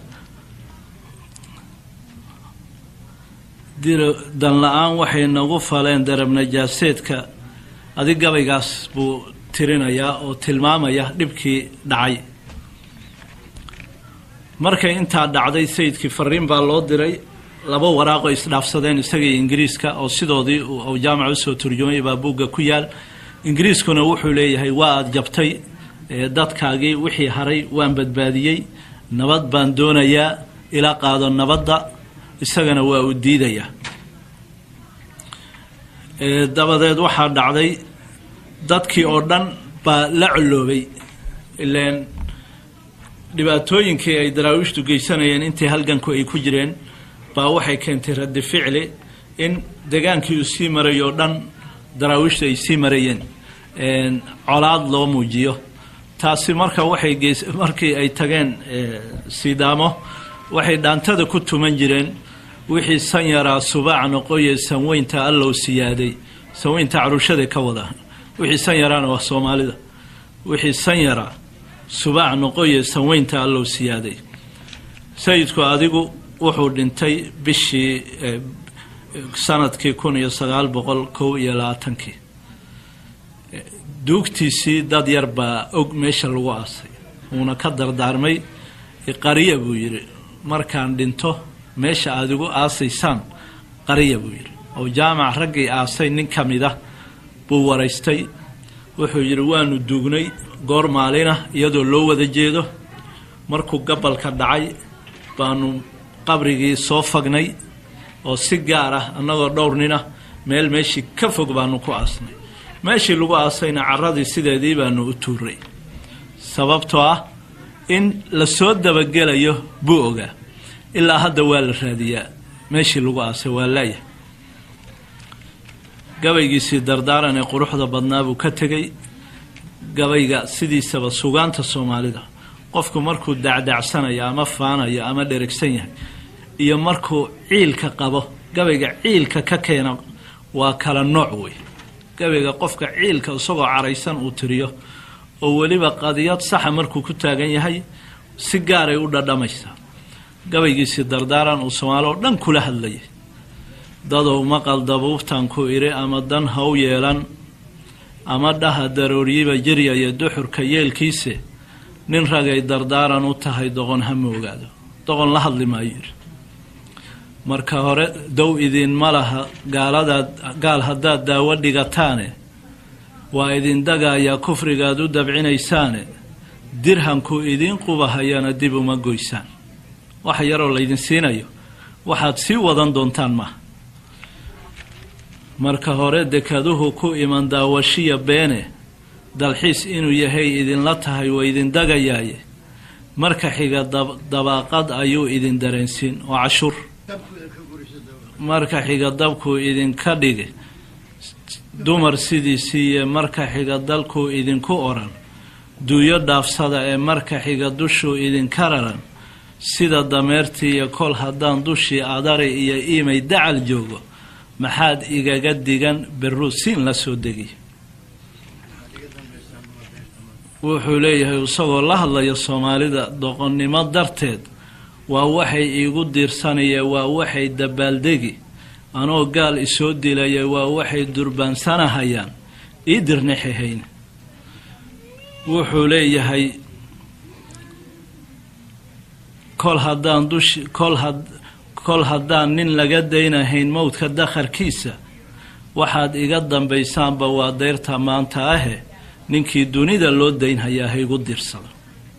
diro danla-aan waxay nagu faleen darab najaaseedka adig gabaygaas buu tirinayaa oo tilmaamaya dhibkii dhacay markay intaa dhacday sayidkii fariin baa loo diray laba waraaqoo isdhaafsadeen isagii ingiriiska oo sidoodii uu jaamaca usoo turjumay baa buugga ku yaal ingiriiskuna wuxuu leeyahay waa aada jabtay dadkaagii wixii haray waan badbaadiyey nabad baan doonayaa ila qaado nabadda isagana waa uu diidayaa dabadeed waxaa dhacday dadkii oo dhan baa la colloobay ileen dhibaatooyinkii ay daraawiishtu geysanayeen intii halganku ay ku jireen baa waxay keentay raddi ficli in degaankii uu sii maray oo dhan daraawiishtu ay sii marayeen colaad loo muujiyo taasi marka waxay geys markii ay tageen sidaamo waxay dhaantada ku tuman jireen wixii san yaraa subaac noqoye sanweynta allow siyaaday sanweynta caruushada ka wada wixii san yaraana waa soomaalida wixii san yaraa subaac noqoye sanweynta allow siyaaday sayidku adigu wuxuu dhintay bishii sanadkii kun iyo sagaal boqol kow iyo labaatankii duugtiisii dad yar baa og meesha lagu aasay uuna ka dardaarmay qariya buu yidhi markaan dhinto meesha aada igu aasaysaan qariya buu yidhi oo jaamac raggii aasay nin ka mid ah buu waraystay wuxuu yidhi waanu duugnay goor maalina iyadoo loo wada jeedo markuu gabalka dhacay baanu qabrigii soo fagnay oo si gaar ah annagoo dhowr nin ah meel meeshii ka fog baanu ku aasnay meeshii lagu aasayna carradii sideedii baanu u tuuray sababtoo ah in la soo dabagelayo buu ogaa ilaa hadda waa la raadiyaa meeshii lagu aasay waa laaya gabaygiisii dardaaran ee quruxda badnaa buu ka tegey gabayga sidiisaba sugaanta soomaalida qofku markuu dacdacsanayo ama faanayo ama dheragsan yahay iyo markuu ciilka qabo gabayga ciilka ka keena waa kala nooc wey gabayga qofka ciilka isagoo caraysan uu tiriyo oo weliba qadiyad saxa markuu ku taagan yahay si gaaray u dhadhamaysaa gabaygiisii dardaaran uu soomaali oo dhan kula hadlayay dadow maqal dabuubtan ku idhi ama dan ha u yeelan ama dhaha darooryiba jiryaya duxurka yeelkiise nin ragay dardaaran u tahay doqon ha moogaado doqon la hadli maayo yidhi marka hore dow idinma laha gaaladaad gaal haddaad daawo dhigataane waa idin dagayaa kufrigaad u dabcinaysaane dirhamku idiin qubahayana dib uma goysaan wax yaroo laydin siinayo waxaad sii wadan doontaan maaha marka hore dekaduhu ku iman daawashiya beene dalxiis inuu yahay idinla tahay waa idin dagayaaye marka xiga dabaaqad ayuu idin dareensiin oo cashuur marka xiga dabkuu idinka dhige dumar sidiisiiye marka xiga dalkuu idinku oran duuyo dhaafsada ee marka xiga dushuu idinka raran sida dameertiiyo kol haddaan dushii adari iyo iimay dacal joogo maxaad igaga digan beruusiin la soo degiy wuxuu leeyahay isagoo la hadlaya soomaalida doqonnimo darteed waa waxay iigu diirsanaya waa waxay dabaaldegi anoo gaal isoo dilaya waa waxay durbaansanahayaan ii dirnixihayna wuxuu leeyahay kol haddaan dushi kol had kol haddaan nin laga daynahayn mowdka dakharkiisa waxaad iga dambaysaanba waa deyrta maanta ahe ninkii dunida loo daynhayaa ha igu dirsado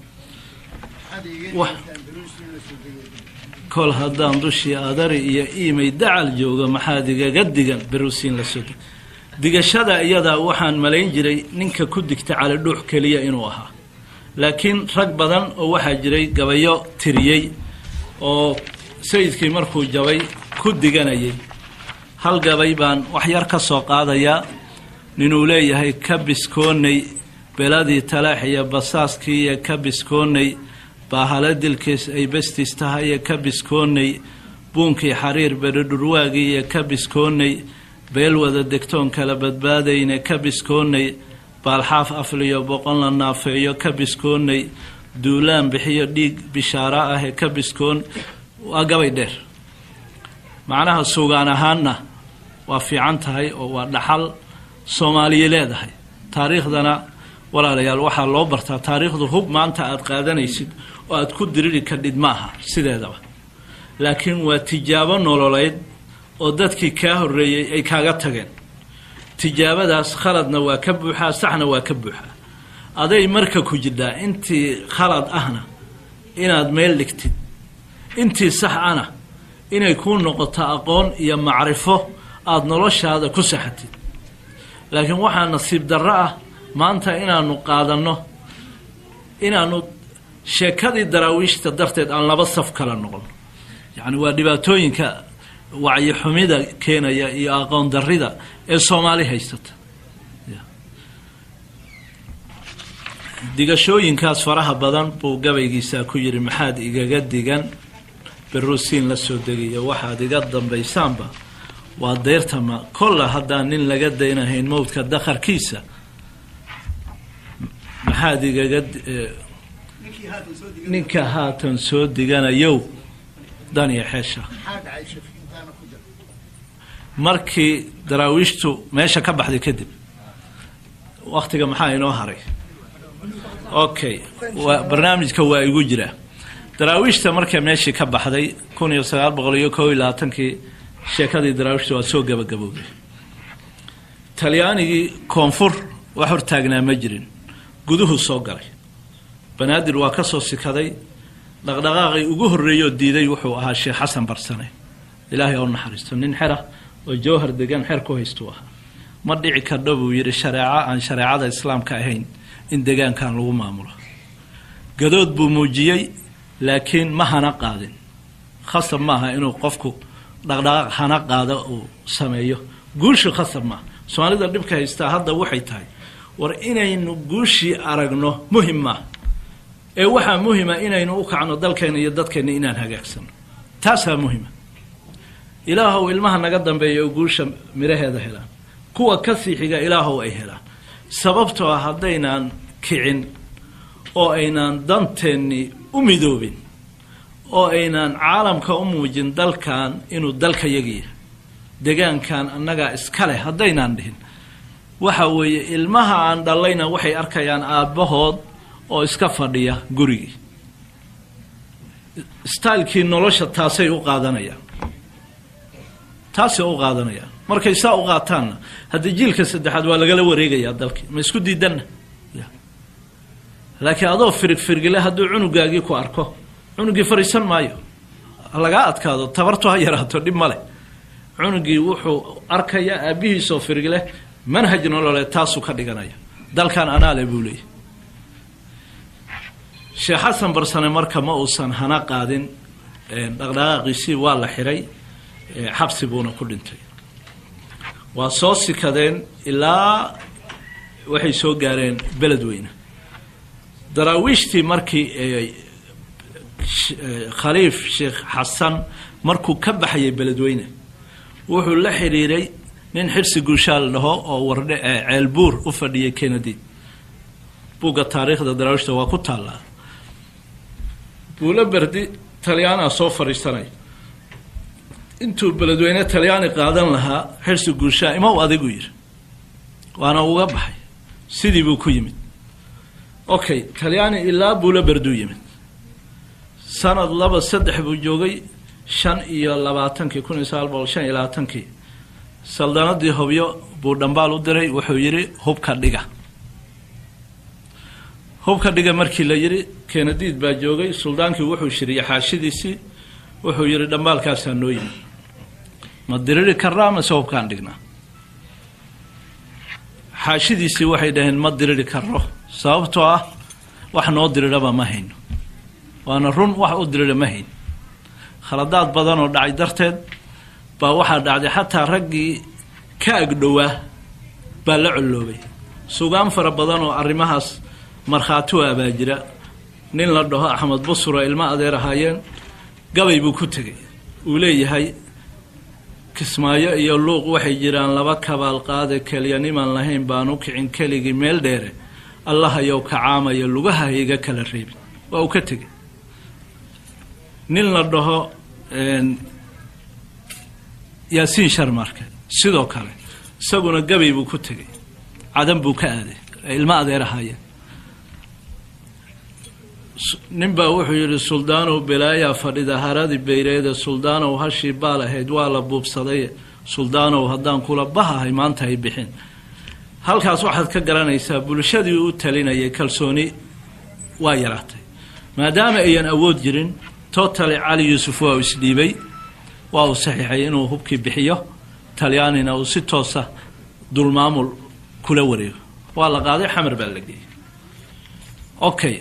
kol haddaan dushii adari iyo iimay dacal jooga maxaad igaga digan beruusiin la soo digashada iyadaa waxaan malayn jiray ninka ku digta cali dhuux keliya inuu ahaa laakiin rag badan oo waxaa jiray gabayo tiriyey oo sayidkii markuu jabay ku diganayay hal gabay baan wax yar ka soo qaadayaa ninuu leeyahay ka biskoonay beladii talaax iyo basaaskii iyo ka biskoonay baahale dilkiis ay bestis tahay iyo ka biskoonay buunkii xariir beridhurwaagii iyo ka biskoonay beel wada degtoon kala badbaadayna ka biskoonay baalxaaf afliyo boqon la naafeeyo ka biskoonay duulaan bixiyo dhiig bishaaro ah ee ka biskoon waa gabay dheer macnaha sugaan ahaanna waa fiican tahay oo waa dhaxal soomaaliya leedahay taariikhdana walaalayaal waxaa loo bartaa taariikhdu hub maanta aada qaadanaysid oo aada ku diriri kadhid maaha sideedaba laakiin waa tijaabo nololeyd oo dadkii kaa horreeyey ay kaaga tageen tijaabadaas khaladna waa ka buuxaa saxna waa ka buuxaa aday marka ku jidhaa intii khalad ahna inaad meel dhigtid intii sax ana inay kuu noqoto aqoon iyo macrifo aada noloshaada ku saxatid laakiin waxaa nasiib darro ah maanta inaanu qaadanno inaanu sheekadii daraawiishta darteed aan laba saf kala noqon yacni waa dhibaatooyinka wacyi-xumida keenaya iyo aqoon darrida ee soomaali haysata digashooyinkaas faraha badan buu gabaygiisaa ku yidhi maxaad igaga digan beruusiin la soo degiyo waxaad iga dambaysaanba waa deyrtama kolla haddaan nin laga daynahayn mowdka dakharkiisa maxaad igaga ninka haatan soo diganayow dan iyo xeesha markii daraawiishtu meesha ka baxday kadib waktiga maxaa inoo haray okay waa barnaamijka waa igu jira daraawiishta markay meeshii ka baxday kun iyo sagaal boqol iyo kow iyo labaatankii sheekadii daraawiishta waa soo gabagabowday talyaanigii koonfur wax hortaagnaa ma jirin guduhu soo galay banaadir waa ka soo sikaday dhaqdhaqaaqii ugu horreeyoo diiday wuxuu ahaa sheekh xasan barsane ilaahay oo naxariisto nin xera oo jawhar degan xer ku haystuu ahaa ma dhici kardho buu yidhi shareeco aan shareecada islaamka ahayn in degaankan lagu maamulo gadood buu muujiyey laakiin ma hana qaadin khasab maaha inuu qofku dhaqdhaqaaq hana qaado uu sameeyo guushu khasab maaha soomaalida dhibka haystaa hadda waxay tahay war inaynu guushii aragno muhim maaha ee waxaa muhima inaynu u kacno dalkeena iyo dadkeena inaan hagaagsano taasaa muhima ilaahow ilmaha naga dambeeya oo guusha midhaheeda helaan kuwa ka sii xiga ilaahow ay helaan sababtoo ah haddaynaan kicin oo aynaan danteennii u midoobin oo aynaan caalamka u muujin dalkan inuu dalka yagiya degaankan annagaa iska leh haddaynaan dhihin waxa weeye ilmaha aan dhallayna waxay arkayaan aabbahood oo iska fadhiya gurigii stylekii nolosha taasay u qaadanayaan taasay u qaadanayaan markay saa u qaataanna haddii jiilka saddexaad waa lagala wareegayaa dalkii ma isku diidanna laakiin adoo firig firgile hadduu cunugaagii ku arko cunugii fariisan maayo lagaa adkaado tabartu ha yaraato dhib ma leh cunugii wuxuu arkayaa aabbihiisoo firgile manhaj nolole taasuu ka dhiganaya dalkan anaale buu leeyahy sheekh xasan barsane marka ma uusan hana qaadin dhaqdhaqaaqiisii waa la xiray xabsi buuna ku dhintay waa soo sikadeen ilaa waxay soo gaareen beledweyne daraawiishtii markii khaliif sheekh xasan markuu ka baxayay beledweyne wuxuu la xidhiiray nin xirsi guushaal dhaho oo wardhe ceelbuur u fadhiyay kennedy buugga taariikhda daraawiishta waa ku taallaa buulo berdi talyaanaa soo fadhiisanay intuu beledweyne talyaani qaadan lahaa xirsi guushaa ima u adigu yidhi waana uga baxay sidii buu ku yimid okay talyaani ilaa buulo berduu yimid sanad laba saddex buu joogay shan iyo labaatankii kun iyo sagaal boqol shan iyo labaatankii saldanadii hobyo buu dhambaal u diray wuxuu yidhi hubka dhiga hubka dhiga markii la yidhi kenadiid baa joogay suldaankii wuxuu shiriyey xaashidiisii wuxuu yidhi dhambaalkaasaa noo yimid ma diriri karraa mase hubkaan dhignaa xaashidiisii waxay dhaheen ma diriri karro sababtoo ah wax noo diriraba ma hayno waana run wax u dirira ma hayn khaladaad badan oo dhacay darteed baa waxaa dhacday xataa raggii ka agdhowaa baa la colloobay sugaan fara badan oo arrimahaas markhaati u abaa jira nin la dhaho axmed busuro ilmo adeer ahaayeen gabay buu ku tegay uu leeyahay kismaayo iyo luuq waxay jiraan laba kabaal qaade keliya nimaan lahayn baan u kicin keligii meel dheere allahayow kacaamaya lugaha iga kala reebin waa uu ka tegay nin la dhaho yaasiin sharmarke sidoo kale isaguna gabay buu ku tegay cadan buu ka aaday ilmo adeer ahaayeen nin baa wuxuu yidhi suldaanow belaayaa fadhida haradii bayreede suldaanow hashii baal ahayd waa la buubsaday suldaanow haddaan kula bahahay maanta hay bixin halkaas waxaad ka garanaysaa bulshadii u talinayay kalsooni waa yaraatay maadaama ayan awood jirin totally cali yuusuf waa uu isdhiibay waa uu saxiixay inuu hubkii bixiyo talyaanina uu si toosa dulmaamul kula wareego waa la qaaday xamar baa la geeyey okay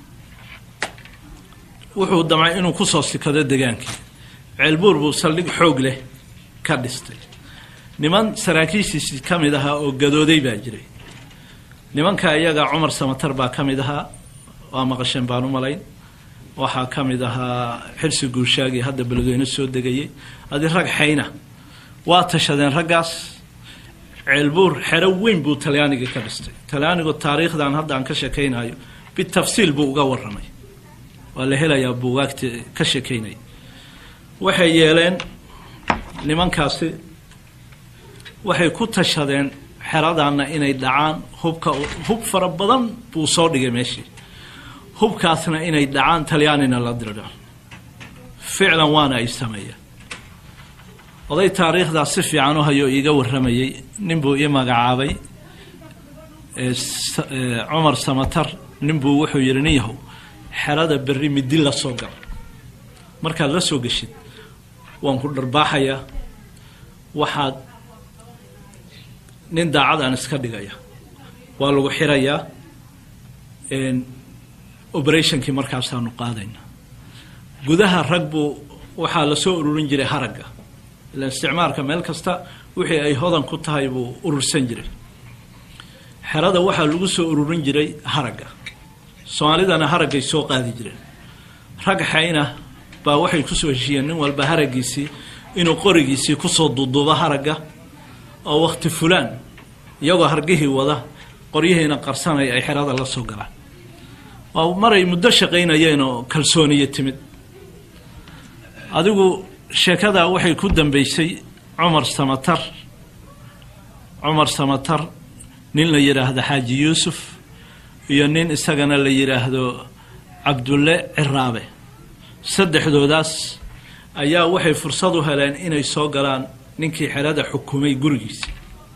wuxuu damcay inuu kusoo sikado degaankii ceelbuur buu saldhig xoog leh ka dhistay niman saraakiishiisii ka mid ahaa oo gadooday baa jiray nimanka iyaga cumar samatar baa ka mid ahaa waa maqasheen baan u malayn waxaa ka mid ahaa xirsi guushaagii hadda beledweyne soo degayay adi rag xayna waa tashadeen raggaas ceelbuur xero weyn buu talyaanigii ka dhistay talyaanigu taariikhdan hadda aan ka sheekaynayo bitafsiil buu uga waramay waa la helayaa buugaagti ka sheekaynaya waxay yeeleen nimankaasi waxay ku tashadeen xeradanna inay dhacaan hubka hub fara badan buu soo dhigay meeshii hubkaasna inay dhacaan talyaanina la dirdho ficlan waana ay sameeyeen oday taariikhdaas si fiican u hayoo iiga warramayey nin buu ii magacaabay cumar samatar nin buu wuxuu yidhi nin yahow xerada berri midi la soo gal markaad la soo geshid waan ku dharbaaxayaa waxaad nin daacad aan iska dhigaya waa lagu xirayaa operationkii markaasaanu qaadayna gudaha rag buu waxaa lasoo ururin jiray haragga ilaan isticmaalka meel kasta wixii ay hodan ku tahay buu urursan jiray xerada waxaa lagu soo ururin jiray haragga soomaalidana haraggay soo qaadi jireen rag xayna baa waxay kusoo heshiiyeen nin walba haraggiisii inuu qorigiisii kusoo duuduubo haragga oo wakti fulaan iyagoo hargihii wada qoryihiina qarsanaya ay xerada la soo galaan waa maray muddo shaqaynayeen oo kalsooniyo timid adigu sheekadaa waxay ku dambeysay cumar samatar cumar samatar nin la yidhaahdo xaaji yuusuf iyo nin isagana la yidhaahdo cabdulle ciraabe saddexdoodaas ayaa waxay fursad u heleen inay soo galaan ninkii xerada xukumay gurigiisi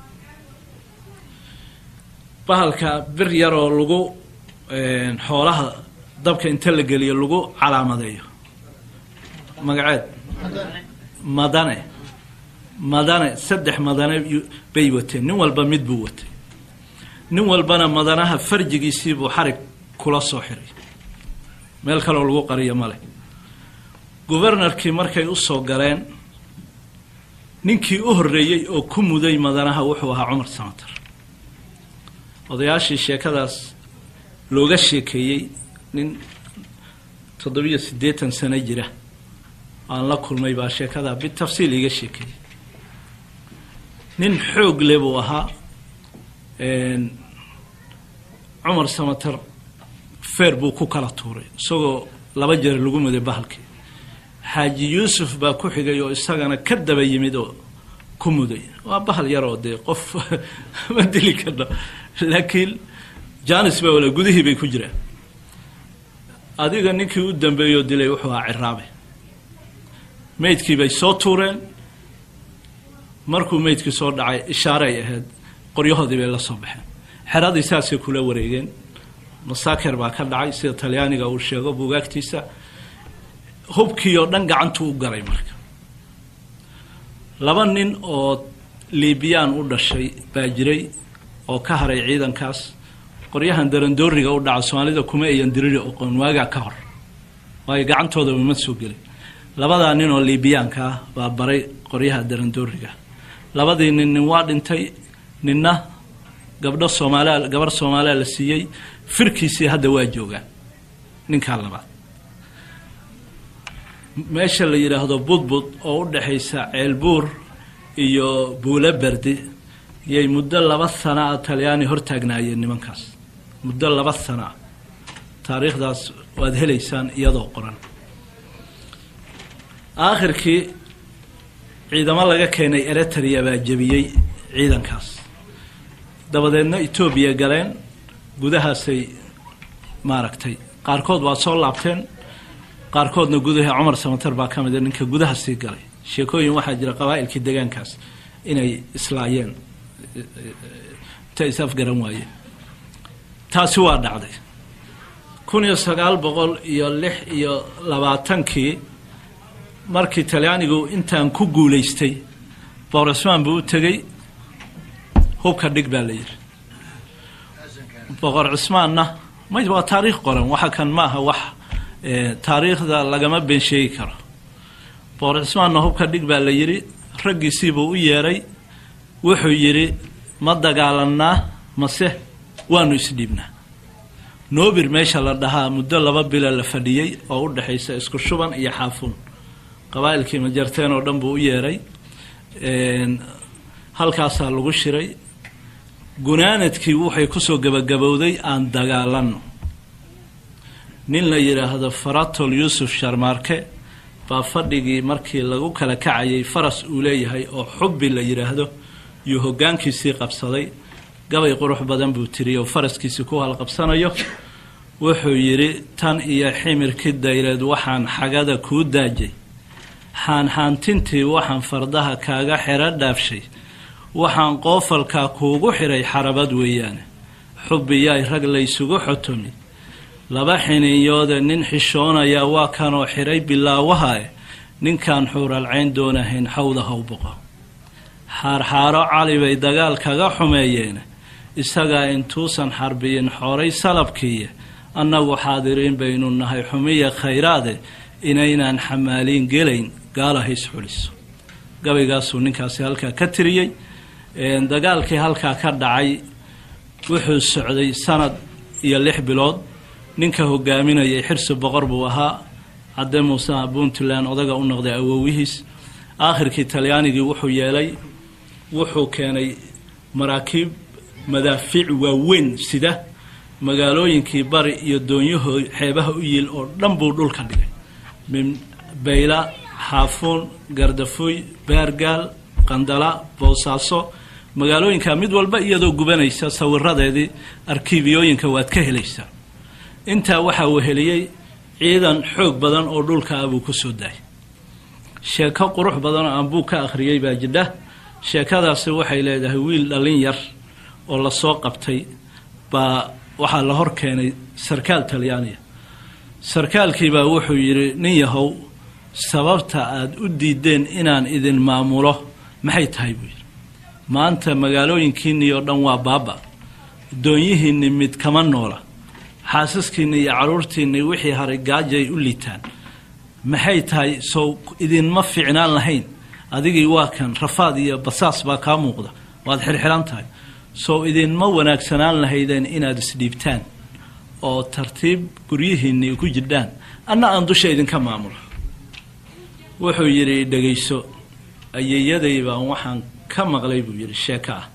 bahalka bir yaroo lagu xoolaha dabka inta la geliyo lagu calaamadeeyo magaceed madane madane saddex madane bay wateen nin walba mid buu watay nin walbana madanaha farjigiisiibuu xarig kula soo xiray meel kaloo lagu qariyo male gubernarkii markay u soo galeen ninkii u horreeyey oo ku muday madanaha wuxuu ahaa cumar samatar odayaashii sheekadaas looga sheekeeyey nin toddobiyo siddeetan sano jira aan la kulmay baa sheekadaa bitafsiil iiga sheekeeyey nin xoog le buu ahaa cumar samatar feer buu ku kala tuuray isagoo laba jeer lagu muday bahalkii xaaji yuusuf baa ku xigay oo isagana ka daba yimid oo ku muday waa bahal yaroo dee qof ma dili karno laakiin janis baa wala gudihii bay ku jiraan adiga ninkii u dambeeyoo dilay wuxuu ahaa ciraabe meydkii bay soo tuureen markuu meydkii soo dhacay ishaaray ahayd qoryahoodii bay la soo baxeen xeradii saasay kula wareegeen masaaker baa ka dhacay sida talyaaniga uu sheego buugaagtiisa hubkii oo dhan gacantuu u galay marka laba nin oo liibiyaan u dhashay baa jiray oo ka haray ciidankaas qoryahan darandooriga u dhaca soomaalida kuma ayan diriri oqoon waagaa ka hor waayo gacantooda uma soo gelin labadaa nin oo liibiyaanka ah baa baray qoryaha darandooriga labadii nin nin waa dhintay ninna gabdho soomaaliya gabarh soomaaliya la siiyey firkiisii hadda waa joogaan ninkaa labaad meesha la yidhaahdo budbud oo u dhexaysa ceelbuur iyo buulo berdi yay muddo laba sana a talyaani hortaagnaayeen nimankaas muddo laba sana a taariikhdaas waad helaysaan iyadoo qoran aakhirkii ciidamo laga keenay eritrea baa jebiyey ciidankaas dabadeedna etoobiya galeen gudahaasay maaragtay qaarkood waa soo laabteen qaarkoodna gudaha cumar samatar baa ka mida ninka gudaha sii galay sheekooyin waxaa jira qabaa'ilkii degaankaas inay islaayeen ta is afgaran waayeen taasi waa dhacday kun iyo sagaal boqol iyo lix iyo labaatankii markii talyaanigu intaan ku guulaystay boor cismaan buu u tegey hubka dhig baa la yidhi boqor cismaanna may waa taariikh qoran waxa kan ma aha wax taariikhda lagama been sheegi karo boqor cismaanna hubka dhig baa la yidhi raggiisiibuu u yeedhay wuxuu yidhi ma dagaalanaa mase waanu isdhiibnaa noobir meesha la dhahaa muddo laba bila la fadhiyey oo u dhexaysa isku shuban iyo xaafuun qabaa'ilkii majarteen oo dhan buu u yeedhay halkaasaa lagu shiray gunaanadkii waxay kusoo gebagabowday aan dagaalanno nin la yidhaahdo faratol yuusuf sharmaarke baa fadhigii markii lagu kala kacayay faras uu leeyahay oo xubbi la yidhaahdo yuu hoggaankiisii qabsaday gabay qurux badan buu tiriyey oo faraskiisii ku halqabsanayo wuxuu yidhi tan iyo ximirkii dayreed waxaan xagada kuu daajay xaanxaantintii waxaan fardaha kaaga xero dhaafshay waxaan qoofalkaa kuugu xidhay xarabad weeyaane xubbiyaay rag laysugu xotomi laba xiniinyoode nin xishoonaya waa kanoo xidhay bilaawahae ninkaan xuuralcayn doonahayn xawda haw boqo xaarxaaro cali bay dagaal kaga xumeeyeene isagaa intuusan xarbiyin xoray salabkiiye annagu xaadiriin baynu nahay xumiya khayraade inaynaan xamaaliin gelayn gaala hays xuliso gabaygaasuu ninkaasi halkaa ka tiriyey dagaalkii halkaa ka dhacay wuxuu socday sanad iyo lix bilood ninka hogaaminayay xirsi boqor buu ahaa cadde muuse puntland odaga u noqday awowihiis aakhirkii talyaanigii wuxuu yeelay wuxuu keenay maraakiib madaafiic waaweyn sida magaalooyinkii bari iyo doonyaho xeebaha u yiil oo dhan buu dhulka dhigay min bayla xaafuun gardafuy baargaal qandala boosaaso magaalooyinka mid walba iyadoo gubanaysa sawiradeedii arkiibiyooyinka waad ka helaysaa intaa waxaa weheliyey ciidan xoog badan oo dhulka ah buu ku soo daayay sheeko qurux badan oo aan buu ka akhriyey baa jidha sheekadaasi waxay leedahay wiil dhallin yar oo lasoo qabtay baa waxaa la hor keenay sarkaal talyaaniya sarkaalkiibaa wuxuu yidhi nin yahow sababta aada u diideen inaan idin maamulo maxay tahay buu yidhi maanta magaalooyinkiinnii oo dhan waa baaba doonyihiinni mid kama noola xaasaskiinni iyo carruurtiinni wixii haray gaajay u liitaan maxay tahay sow idinma fiicnaan lahayn adigii waa kan rafaad iyo basaas baa kaa muuqda waad xirxiran tahay sow idinma wanaagsanaan lahaydeen inaad isdhiibtaan oo tartiib guryihiinni ku jirdhaan anna aan dusha idinka maamulo wuxuu yidhi dhegayso ayeeyaday baan waxaan ka maqlay buu yidhi sheeko ah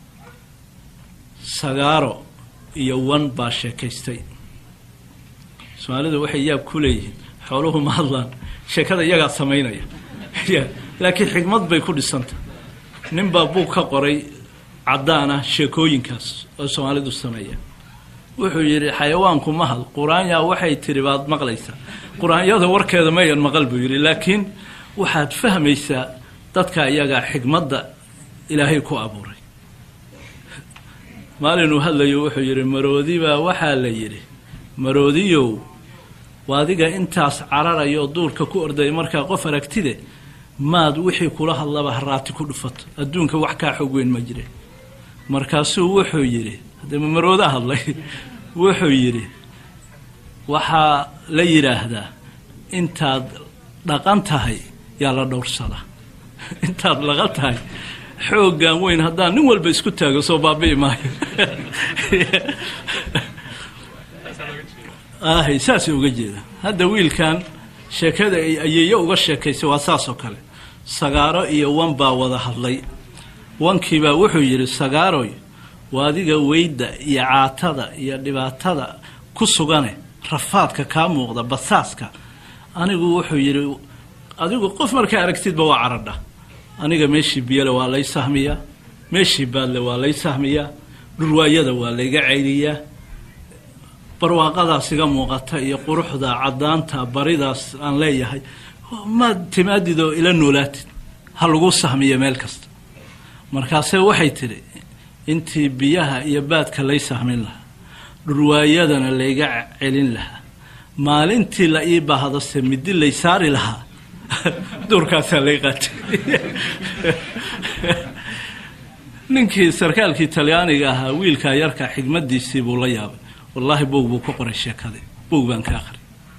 sagaaro iyo wan baa sheekaystay soomaalidu waxay yaab ku leeyihiin xooluhu ma hadlaan sheekada iyagaa samaynaya laakiin xikmad bay ku dhisantah nin baa buug ka qoray caddaan ah sheekooyinkaas oo soomaalidu sameeya wuxuu yidhi xayawaanku mahad qur-aanyaa waxay tiri baad maqlaysaa qur-aanyada warkeeda mayan maqal buu yidhi laakiin waxaad fahmaysaa dadka iyagaa xikmadda ilaahay ku abuuray maalinuu hadlayo wuxuu yidhi maroodibaa waxaa la yidhi maroodiyow waadiga intaas cararaya oo duurka ku ordaya markaa qof aragtide maad wixii kula hadlaba haraati ku dhufato adduunka wax kaa xog weyn ma jire markaasuu wuxuu yidhi haddee marooda hadlay wuxuu yidhi waxaa la yidhaahdaa intaad dhaqan tahay yaa la dhowrsadaa intaad dhaqan tahay xooggan weyn haddaan nin walba isku taago soo baabi'i maayo ahay saasay uga jeeda hadda wiilkan sheekada ay ayeeyo uga sheekaysay waa saas oo kale sagaaro iyo wan baa wada hadlay wankiibaa wuxuu yidhi sagaaroy waa adiga weyda iyo caatada iyo dhibaatada ku sugane rafaadka kaa muuqda basaaska anigu wuxuu yidhi adigu qof markaa aragtidba waa caradha aniga meeshii biyole waa lay sahmiyaa meeshii baadle waa lay sahmiyaa dhurwaayada waa layga ceyliyaa barwaaqadaas iga muuqata iyo quruxda caddaanta baridaas aan leeyahay maad timaadid oo ila noolaatid ha lagu sahmiyo meel kasta markaase waxay tidhi intii biyaha iyo baadka lay sahmin lahaa dhurwaayadana layga celin lahaa maalintii la ii bahdase midi lay saari lahaa duurkaasaa lay qaatay ninkii sarkaalkii talyaaniga ahaa wiilkaa yarka xigmadiisii buu la yaabay wallaahi boog buu ku qoray sheekadii boog baan ka aqri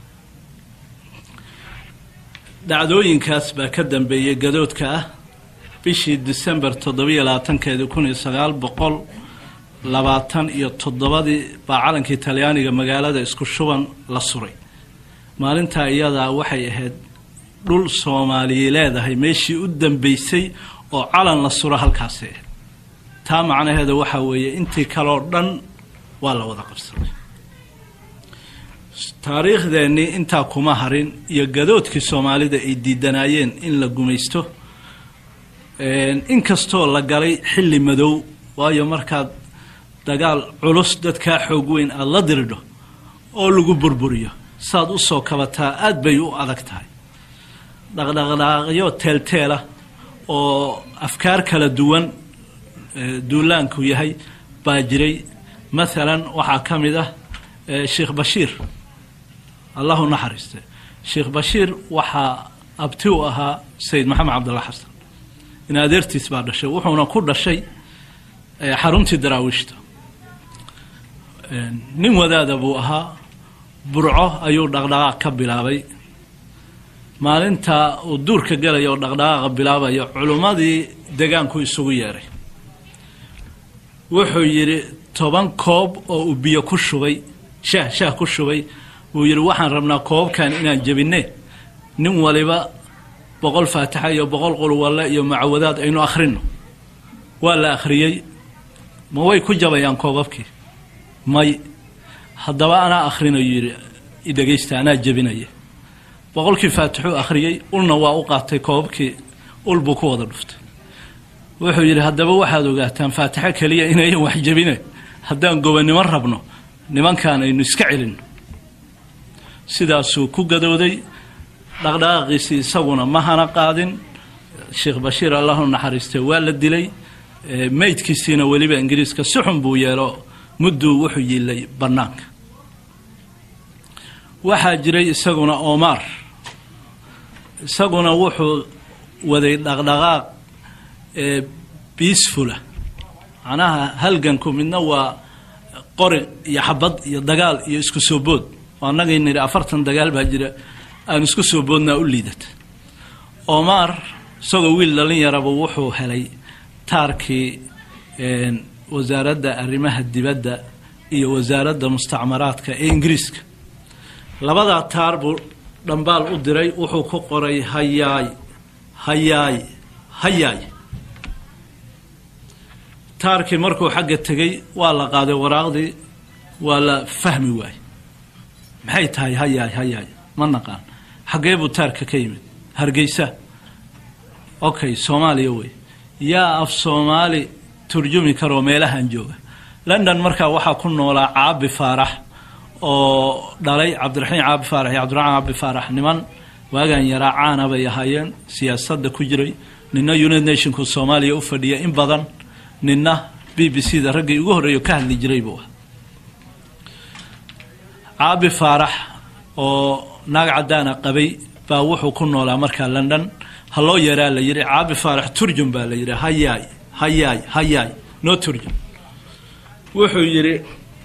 dhacdooyinkaas baa ka dambeeyey gadoodka ah bishii december toddobiyo labaatankeedii kun iyo sagaal boqol labaatan iyo toddobadii baa calankii talyaaniga magaalada isku shuban la suray maalintaa iyadaa waxay ahayd dhul soomaaliya leedahay meeshii u dambeysay oo calan la suro halkaasi ahayd taa macnaheeda waxaa weeye intii kaleo dhan waa la wada qabsaday taariikhdeennii intaa kuma harin iyo gadoodkii soomaalida ay diidanaayeen in la gumaysto inkastoo la galay xilli madow waayo markaad dagaal culus dadkaa xoog weyn aada la diridho oo lagu burburiyo saad u soo kabataa aada bay u adag tahay dhaqdhaqdhaaqyo teelteela oo afkaar kala duwan duulaanku yahay baa jiray maalan waxaa ka mid ah sheekh bashiir allahu naxariiste sheekh bashiir waxaa abti u ahaa sayid maxamed cabdalla xasan in adeertiis baa dhashay wuxuuna ku dhashay xaruntii daraawiishta nin wadaada buu ahaa burco ayuu dhaqdhaqaaq ka bilaabay maalinta uu duurka gelaya oo dhaqdhaqaaqa bilaabayo culummadii degaanku isugu yeeray wuxuu yidhi toban koob oo uu biyo ku shubay shaah shaah ku shubay wuu yidhi waxaan rabnaa koobabkan inaan jebinne nin waliba boqol faatixa iyo boqol qulwalle iyo macawadaad aynu akhrino waa la akhriyey ma way ku jabayaan koobabkii may haddaba anaa akhrinayu yidhi idhegaysta anaa jebinaya boqolkii faatixuu akhriyey ulna waa u qaatay koobabkii ul buu ku wada dhuftay wuxuu yidhi haddaba waxaad ogaataan faatixo keliya inayan wax jebine haddaan gobonnimo rabno nimankan aynu iska celinno sidaasuu ku gadooday dhaqdhaqaaqiisii isaguna ma hana qaadin sheekh bashiir allahu naxariistay waa la dilay meydkiisiina weliba ingiriiska si xun buu yeelo mudduu wuxuu yiilay bannaanka waxaa jiray isaguna omar isaguna wuxuu waday dhaqdhaqaaq biisfula macnaha halganku midna waa qori iyo xabad iyo dagaal iyo isku soo bood annagay nidhi afartan dagaal baa jira aan isku soo boodnaa u liidata omar isagoo wiil dhalin yaraba wuxuu helay taarkii wasaaradda arrimaha dibadda iyo wasaaradda mustacmaraadka ee ingiriiska labadaa taar buu dhambaal u diray wuxuu ku qoray hayaay hayaay hayaay taarkii markuu xagga tegey waa la qaaday waraaqdii waa la fahmi waayey maxay tahay hayaay hayaay ma naqaan xaggee buu taarka ka yimid hargeysa okay soomaaliya wey yaa af soomaali turjumi karoo meelahan jooga london markaa waxaa ku noolaa caabi faarax oo dhalay cabdiraxiim caabi faarax iyo cabdiraxmaan caabi faarax niman waagan yaraa caana bay ahaayeen siyaasadda ku jiray nina united nationku soomaaliya u fadhiya in badan nina b b c da raggii ugu horreeyo ka hadli jiray buu ah caabi faarax oo naag cadaana qabay baa wuxuu ku noolaa markaa london ha loo yaraa la yidhi caabi faarax turjum baa la yidhi hayaay hayaay hayaay noo turjum wuxuu yidhi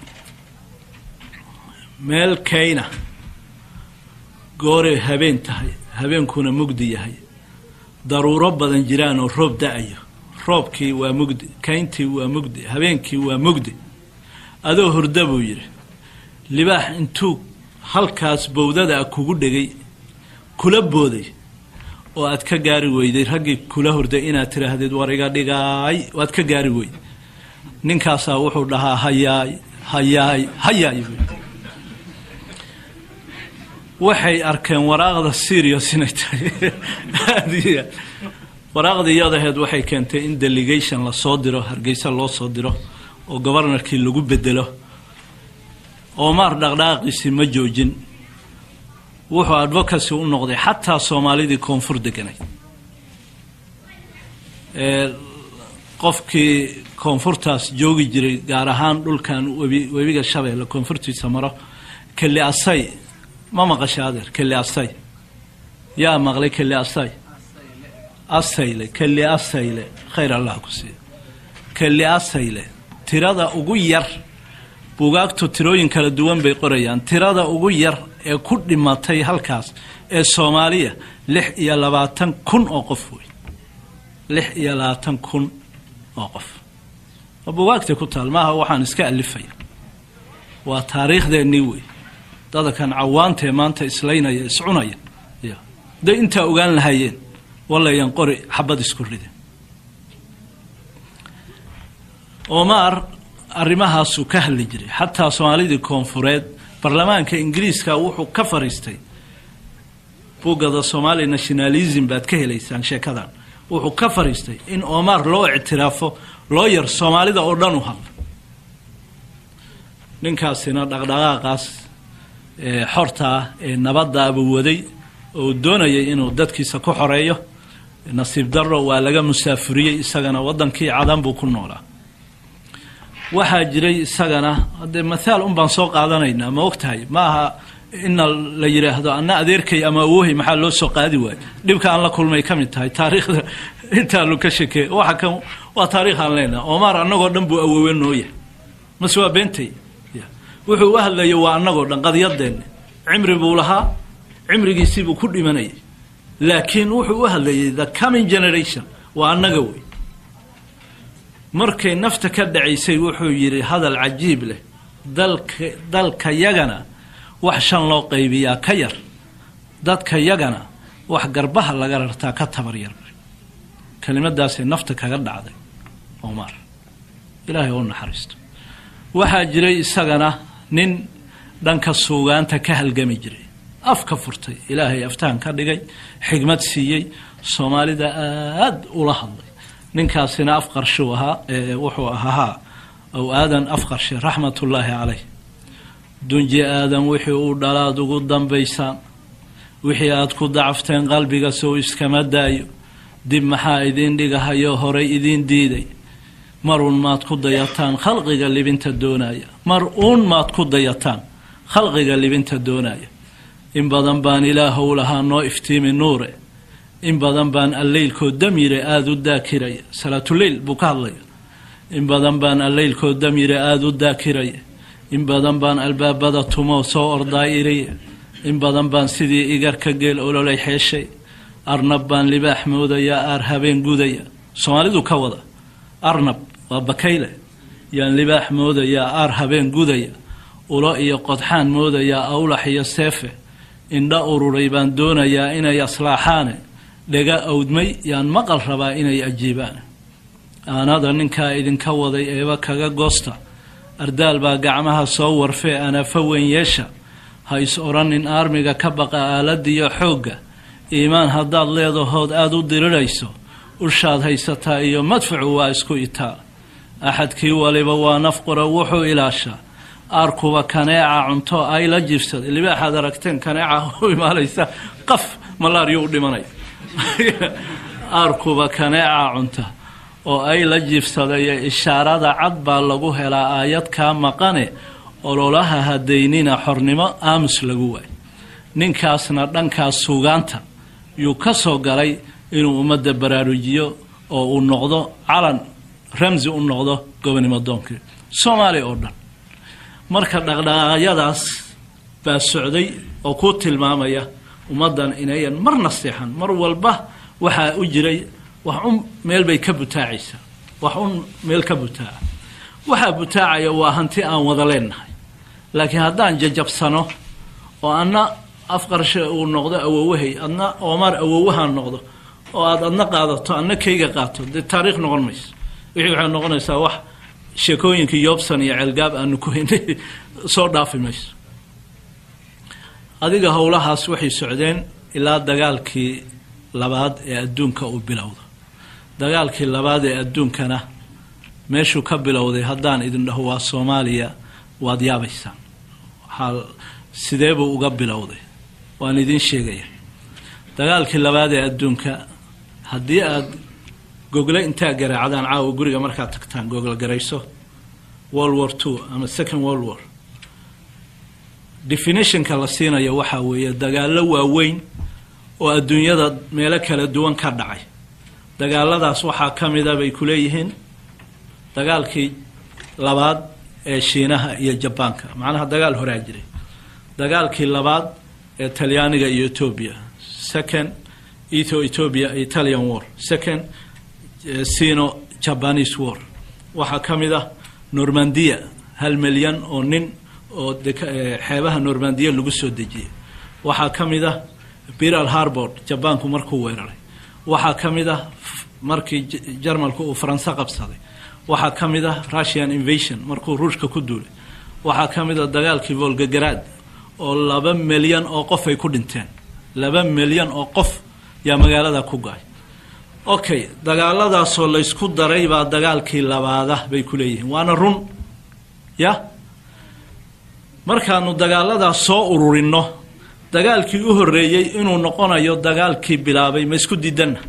meel kayna gooray habeen tahay habeenkuna mugdi yahay daruuro badan jiraan oo roob da-ayo roobkii waa mugdi kayntii waa mugdi habeenkii waa mugdi adoo hurda buu yidhi libaax intuu halkaas bowdada kugu dhegay kula booday oo aad ka gaari weyday raggii kula hurday inaad tidhaahdeed war iga dhigaay waad ka gaari weyday ninkaasaa wuxuu dhahaa hayaay hayaay hayaay buu waxay arkeen waraaqda serious inay tahay aad iyo aad waraaqda iyadaheed waxay keentay in delegation lasoo diro hargeysa loo soo diro oo gobarnarkii lagu bedelo omar dhaqdhaqaaqiisii ma joojin wuxuu advocacy u noqday xataa soomaalidii koonfur deganay qofkii koonfurtaas joogi jiray gaar ahaan dhulkan webi webiga shabeelle koonfurtiisa maro keli asay ma maqasha adeer keli asay yaa maqlay keli asay asayle keli asayle khayr allah ku siiyo keli asayle tirada ugu yar bugaagtu tirooyin kala duwan bay qorayaan tirada ugu yar ee ku dhimatay halkaas ee soomaaliya lix iyo labaatan kun oo qof wey lix iyo labaatan kun oo qof oo bugaagtay ku taal maaha waxaan iska alifaya waa taariikhdeenii wey dadakan cawaantee maanta islaynaya iscunaya y hadday intaa ogaan lahaayeen walayan qori xabad isku ride omar arrimahaasuu ka hadli jiray xataa soomaalidii koonfureed baarlamaanka ingiriiska wuxuu ka fariistay buggada somali nationalism baad ka helaysaan sheekadan wuxuu ka fariistay in omar loo ictiraafo loo yar soomaalida oo dhan u hadla ninkaasina dhaqdhaqaaqaas xorta ah ee nabadaaba waday oo doonayay inuu dadkiisa ku xoreeyo nasiib daro waa laga musaafuriyey isagana wadankii cadan buu ku noolaa waxaa jiray isagana haddee mathaal un baan soo qaadanaynaa ma ogtahay ma aha ina la yidhaahdo anna adeerkay ama awohay maxaa loo soo qaadi waayo dhibka aan la kulmay ka mid tahay taariikhda intaanu ka shekeey waxa kan waa taarikh aan leenaha omar annagoo dhan buu awoowe nooya mase waa beentay wuxuu u hadlayo waa annagoo dhan qadiyadeenna cimri buu lahaa cimrigiisiibuu ku dhimanayay laakiin wuxuu u hadlayay the coming generation waa annaga wey markay nafta ka dhacaysay wuxuu yidhi hadal cajiib leh dalka dalka yagana wax shan loo qaybiyaa ka yar dadka yagana wax garbaha laga rartaa ka tabar yar kelimadaasay nafta kaga dhacday omar ilaahay oo naxariisto waxaa jiray isagana nin dhanka suugaanta ka halgami jiray afka furtay ilaahay aftahan ka dhigay xigmad siiyey soomaalida aada ula hadlay ninkaasina af qarshuu ahaa wuxuu ahaa ow aadan af qarshe raxmatullaahi caleyh dunji aadan wixii uu dhalaad ugu dambaysaan wixii aad ku dacafteen qalbiga sow iskama daayo dib maxaa idiin dhigahayo horay idiin diiday mar uun maad ku dayataan khalqiga libinta doonaya mar uun maad ku dayataan khalqiga libinta doonaya in badan baan ilaahow lahaa noo iftiimi nuure in badan baan alleylkoo damyire aada u daakiraya salaatuleyl buu ka hadlaya in badan baan alleylkoo damyire aada u daakiraya in badan baan albaabada tumoo soo ordaayiraya in badan baan sidii igarka geel ololay xeeshay arnab baan libaax moodayaa aar habeen gudaya soomaalidu ka wada arnab waa bakayle yaan libaax moodayaa aar habeen gudaya ulo iyo qodxaan moodayaa awlax iyo seefe indha ururay baan doonayaa inay aslaaxaane dhega awdmay yaan maqal rabaa inay ajiibaan aanada ninkaa idinka waday eeba kaga goosta ardaal baa gacmaha soo warfee anafa weyn yeesha ha is odhanin aarmiga ka baqa aaladiyo xoogga iimaan haddaad leedahood aada u dirirayso ushaad haysataa iyo madfacu waa isku itaa axadkii waliba waa nafqura wuxuu ilaashaa aarkuba kaneeca cunto ay la jiibsaday libaaxaad aragteen kaneeca u imaanaysa qaf malaaryo u dhimanaya aarkuba kaneeca cunta oo ay la jiibsadaya ishaarada cad baa lagu helaa aayadkaa maqane ololaha hadaynina xornimo aamus lagu waay ninkaasna dhankaas suugaanta yuu ka soo galay inuu ummadda baraarujiyo oo uu noqdo calan ramsi u noqdo gobonimo doonkii soomaaliya oo dhan marka dhaqdhaqaaqyadaas baa socday oo ku tilmaamaya ummaddan inayan marna seexan mar walba waxaa u jiray wax un meel bay ka butaacaysaa wax un meel ka butaaca waxaa butaacaya waa hanti aan wada leenahay laakiin haddaan jajabsano oo anna afqarshe uu noqdo awowahay adna omar awowahaan noqdo oo aad adna qaadato adna kayga qaato dee taariikh noqon mayso wixii waxay noqonaysaa wax sheekooyinkii yoobsan iyo ceelgaab aanu ku haynay soo dhaafi mayso adiga howlahaas waxay socdeen ilaa dagaalkii labaad ee adduunka uu bilowdo dagaalkii labaad ee adduunkana meeshuu ka bilowday haddaan idin dhaho waa soomaaliya waad yaabaysaan waxaa sidee buu uga bilowday waan idiin sheegaya dagaalkii labaad ee adduunka haddii aada gogle intaa garaacdaan caawa guriga markaad tagtaan gogol garayso world war two ama second world war definitionka la siinayo waxaa weeye dagaallo waaweyn oo adduunyada meelo kala duwan ka dhacay dagaaladaas waxaa ka mida bay ku leeyihiin dagaalkii labaad ee shiinaha iyo jabaanka macnaha dagaal horaa jiray dagaalkii labaad ee talyaaniga iyo etoobiya second etho ethiopia italian war second sino japanese war waxaa ka mid ah normandiya hal milyan oo nin oo xeebaha normandiya lagu soo dejiyey waxaa ka mid ah biral harbord jabaanku markuu weeraray waxaa ka mid ah markii jarmalku uu faranse qabsaday waxaa ka mid ah russian invasion markuu ruushka ku duulay waxaa ka mid a dagaalkii volgagaraad oo laba milyan oo qof ay ku dhinteen laba milyan oo qof yaa magaalada ku go-ay okay dagaaladaasoo laysku daray baa dagaalkii labaada bay ku leeyihiin waana run ya markaanu dagaaladaas soo ururinno dagaalkii u horreeyey inuu noqonayo dagaalkii bilaabay ma isku diidanna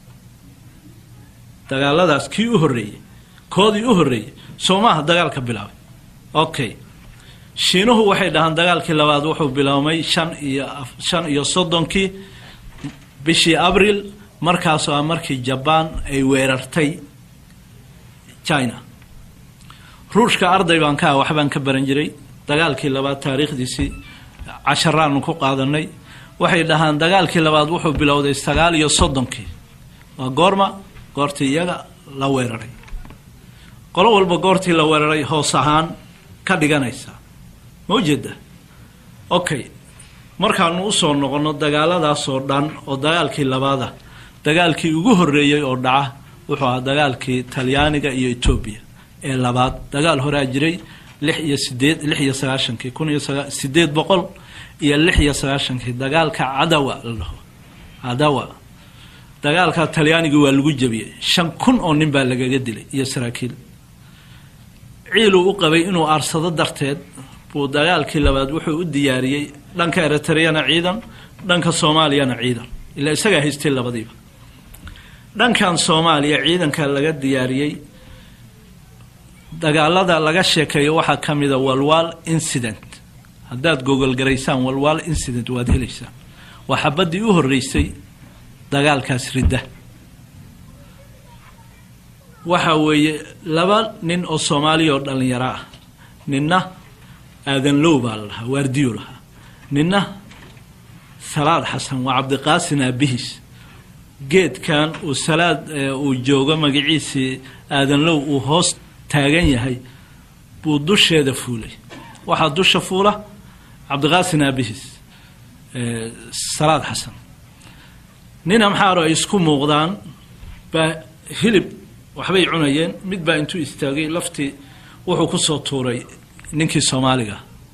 dagaaladaas kii u horreeyey koodii u horreeyey soo maaha dagaalka bilaabay okay shiinuhu waxay dhahaan dagaalkii labaad wuxuu biloomay shan iyo shan iyo soddonkii bishii abril markaasoo ah markii jabaan ay weerartay china ruushka arday baan ka ah waxbaan ka baran jiray dagaalkii labaad taariikhdiisii casharaanu ku qaadanay waxay dhahaan dagaalkii labaad wuxuu bilowday sagaal iyo soddonkii waa goorma goortii iyaga la weeraray qolo walba goortii la weeraray hoos ahaan ka dhiganaysa ma ujeeda okay markaanu usoo noqonno dagaaladaasoo dhan oo dagaalkii labaada dagaalkii ugu horreeyey oo dhaca wuxuu ahaa dagaalkii talyaaniga iyo etoobiya ee labaad dagaal horaa jiray lix iyo sideed lix iyo sagaashankii kun iyo sagaa sideed boqol iyo lix iyo sagaashankii dagaalka cadawa la dhaho cadawa dagaalka talyaanigii waa lagu jebiyey shan kun oo nin baa lagaga dilay iyo saraakiil ciiluu u qabay inuu aarsado darteed buu dagaalkii labaad wuxuu u diyaariyey dhanka eritreyana ciidan dhanka soomaaliyana ciidan ilaa isagaa haystay labadiiba dhankan soomaaliya ciidanka laga diyaariyey dagaalada laga sheekeeyo waxaa ka mida walwal incident haddaad gogolgaraysaan walwal incident waad helaysaan waa xabaddii u horreysay dagaalkaas ridda waxa weeye laba nin oo soomaaliya oo dhallinyaro ah ninna aadan low baa la dhahaa waardiyo lahaa ninna salaad xasan waa cabdiqaasin aabihiis geedkan uu salaad uu joogo magaciisii aadan low uu hoos taagan yahay buu dusheeda fuulay waxaa dusha fuula cabdiqaasin aabihiis salaad xasan nin amxaaro ay isku muuqdaan baa hilib waxbay cunayeen mid baa intuu istaagay laftii wuxuu kusoo tuuray ninkii soomaaliga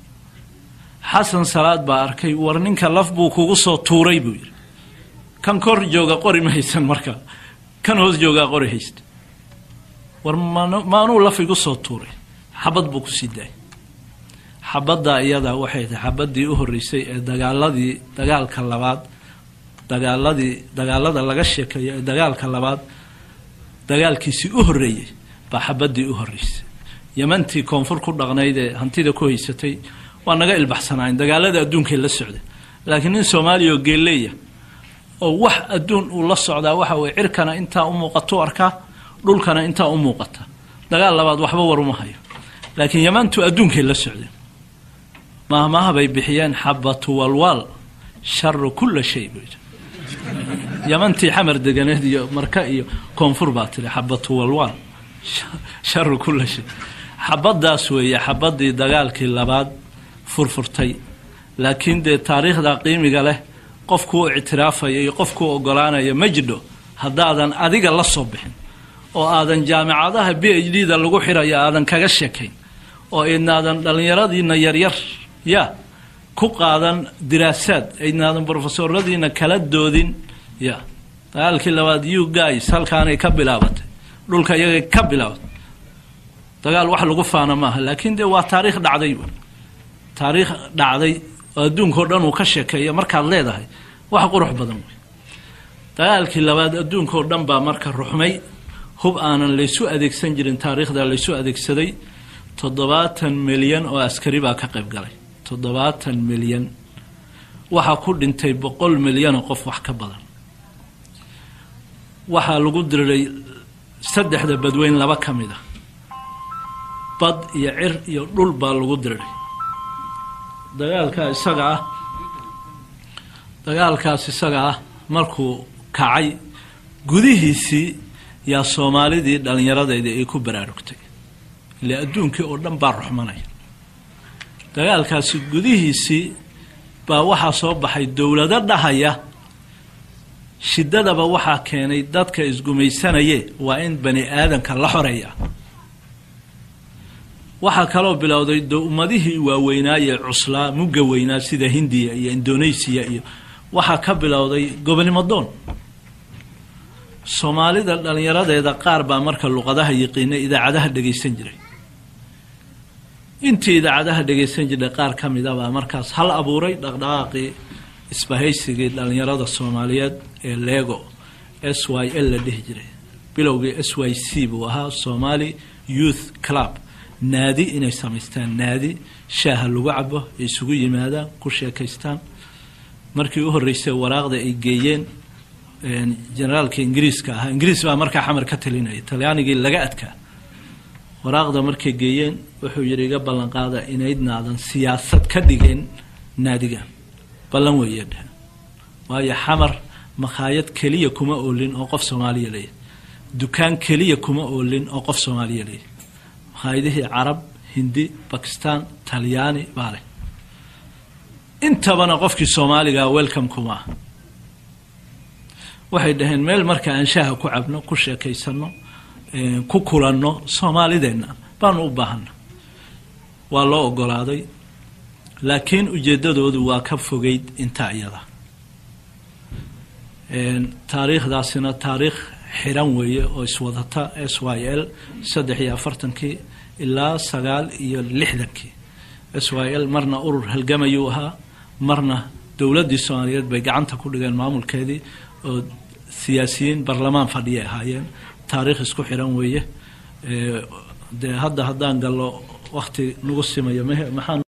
xasan salaad baa arkay war ninka laf buu kugu soo tuuray buu yidhi kan kor jooga qori ma haysan marka kan hoos joogaa qori haysta war maanuu laf igu soo tuuray xabad buu kusii daayay xabaddaa iyadaa waxay tahay xabaddii u horreysay ee dagaaladii dagaalka labaad dagaaladii dagaalada laga sheekeeyo ee dagaalka labaad dagaalkiisii u horreeyey baa xabaddii u horreysay yemantii koonfur ku dhaqnayd ee hantida ku haysatay waa naga ilbaxsanaayen dagaalada adduunkay la socda laakiin nin soomaaliya oo geelleeya oo wax adduun uu la socdaa waxa weye cirkana intaa u muuqatu arkaa dhulkana intaa u muuqata dagaal labaad waxba war uma hayo laakiin yamantu adduunkay la socdeen mahmaha bay bixiyeen xabatu walwaal sharu kulla shay buu yidhi yamantii xamar deganeed iyo marka iyo koonfur baa tiri xabatu walwaal sharu kulla shay xabaddaas weeye xabaddii dagaalkii labaad furfurtay laakiin dee taariikhda qiimiga leh qofkuu ictiraafaya iyo qofkuu ogolaanaya ma jidho haddaadan adiga la soo bixin oo aadan jaamicadaha b h d da lagu xirayo aadan kaga sheekayn oo idnaadan dhallinyaradiina yaryar ya ku qaadan diraasaad aydnaadan brofesoradiina kala doodin ya dagaalkii labaad u guys halkaanay ka bilaabatay dhulka iyagay ka bilaabatay dagaal wax lagu faana maaha laakiin dee waa taariikh dhacday taariikh dhacday oo adduunkao dhan uu ka sheekeeya markaad leedahay wax qurux badan wey dagaalkii labaad adduunkao dhan baa marka ruxmay hub aanan laysu adeegsan jirin taariikhda laysu adeegsaday toddobaatan milyan oo askari baa ka qayb galay toddobaatan milyan waxaa ku dhintay boqol milyanoo qof wax ka badan waxaa lagu diriray saddexda badweyn laba ka mid a bad iyo cir iyo dhul baa lagu diriray dagaalka isaga ah dagaalkaas isaga ah markuu kacay gudihiisii yaa soomaalidii dhallinyaradeedii ay ku baraarugtay ilaa adduunkii oo dhan baa ruxmanaya dagaalkaasi gudihiisii baa waxaa soo baxay dowlado dhahaya shiddadaba waxaa keenay dadka isgumaysanaye waa in bani aadanka la xoreeya waxaa kaloo bilowday de ummadihii waaweynaaye cuslaa mugga weynaa sida hindiya iyo indonesiya iyo waxaa ka bilowday gobonimo doon soomaalida dhallinyaradeeda qaar baa marka luqadaha yiqiina idaacadaha dhegaysan jiray intii idaacadaha dhegaysan jirtay qaar ka mida baa markaas hal abuuray dhaqdhaqaaqii isbahaysigii dhallinyarada soomaaliyeed ee lego s y l la dhihi jiray bilowgii s y c buu ahaa somali youth club naadi inay samaystaan naadi shaaha lagu cabo ay isugu yimaadaan ku sheekaystaan markii u horreysay waraaqda ay geeyeen generaalka ingiriiska ahaa ingiriis baa markaa xamar ka talinaya talyaanigii laga adkaa waraaqda markay geeyeen wuxuu yidhi iga ballan qaada inaydnaadan siyaasad ka dhigeen naadigan ballan weeye dheh waayo xamar makhaayad keliya kuma oolin oo qof soomaaliya leeyahy dukaan keliya kuma oolin oo qof soomaaliya leeyahy makhaayadihii carab hindi bakistan talyaani baa leh intabana qofkii soomaaligaa welcome kuma ah waxay dhaheen meel marka aan shaaha ku cabno ku sheekaysano ku kulanno soomaalideenna baanu u baahana waa loo ogolaaday laakiin ujeedadoodu waa ka fogeyd intaa iyada taariikhdaasina taariikh xiran weeye oo iswadata s y l saddex iyo afartankii ilaa sagaal iyo lixdankii s y l marna urur halgamayuu ahaa marna dowladdii soomaaliyeed bay gacanta ku dhigeen maamulkeedii oo siyaasiyiin barlamaan fadhiyay ahaayeen taariikh isku xiran weeye dee hadda haddaan gallo wakti nagu simayo mh maxaa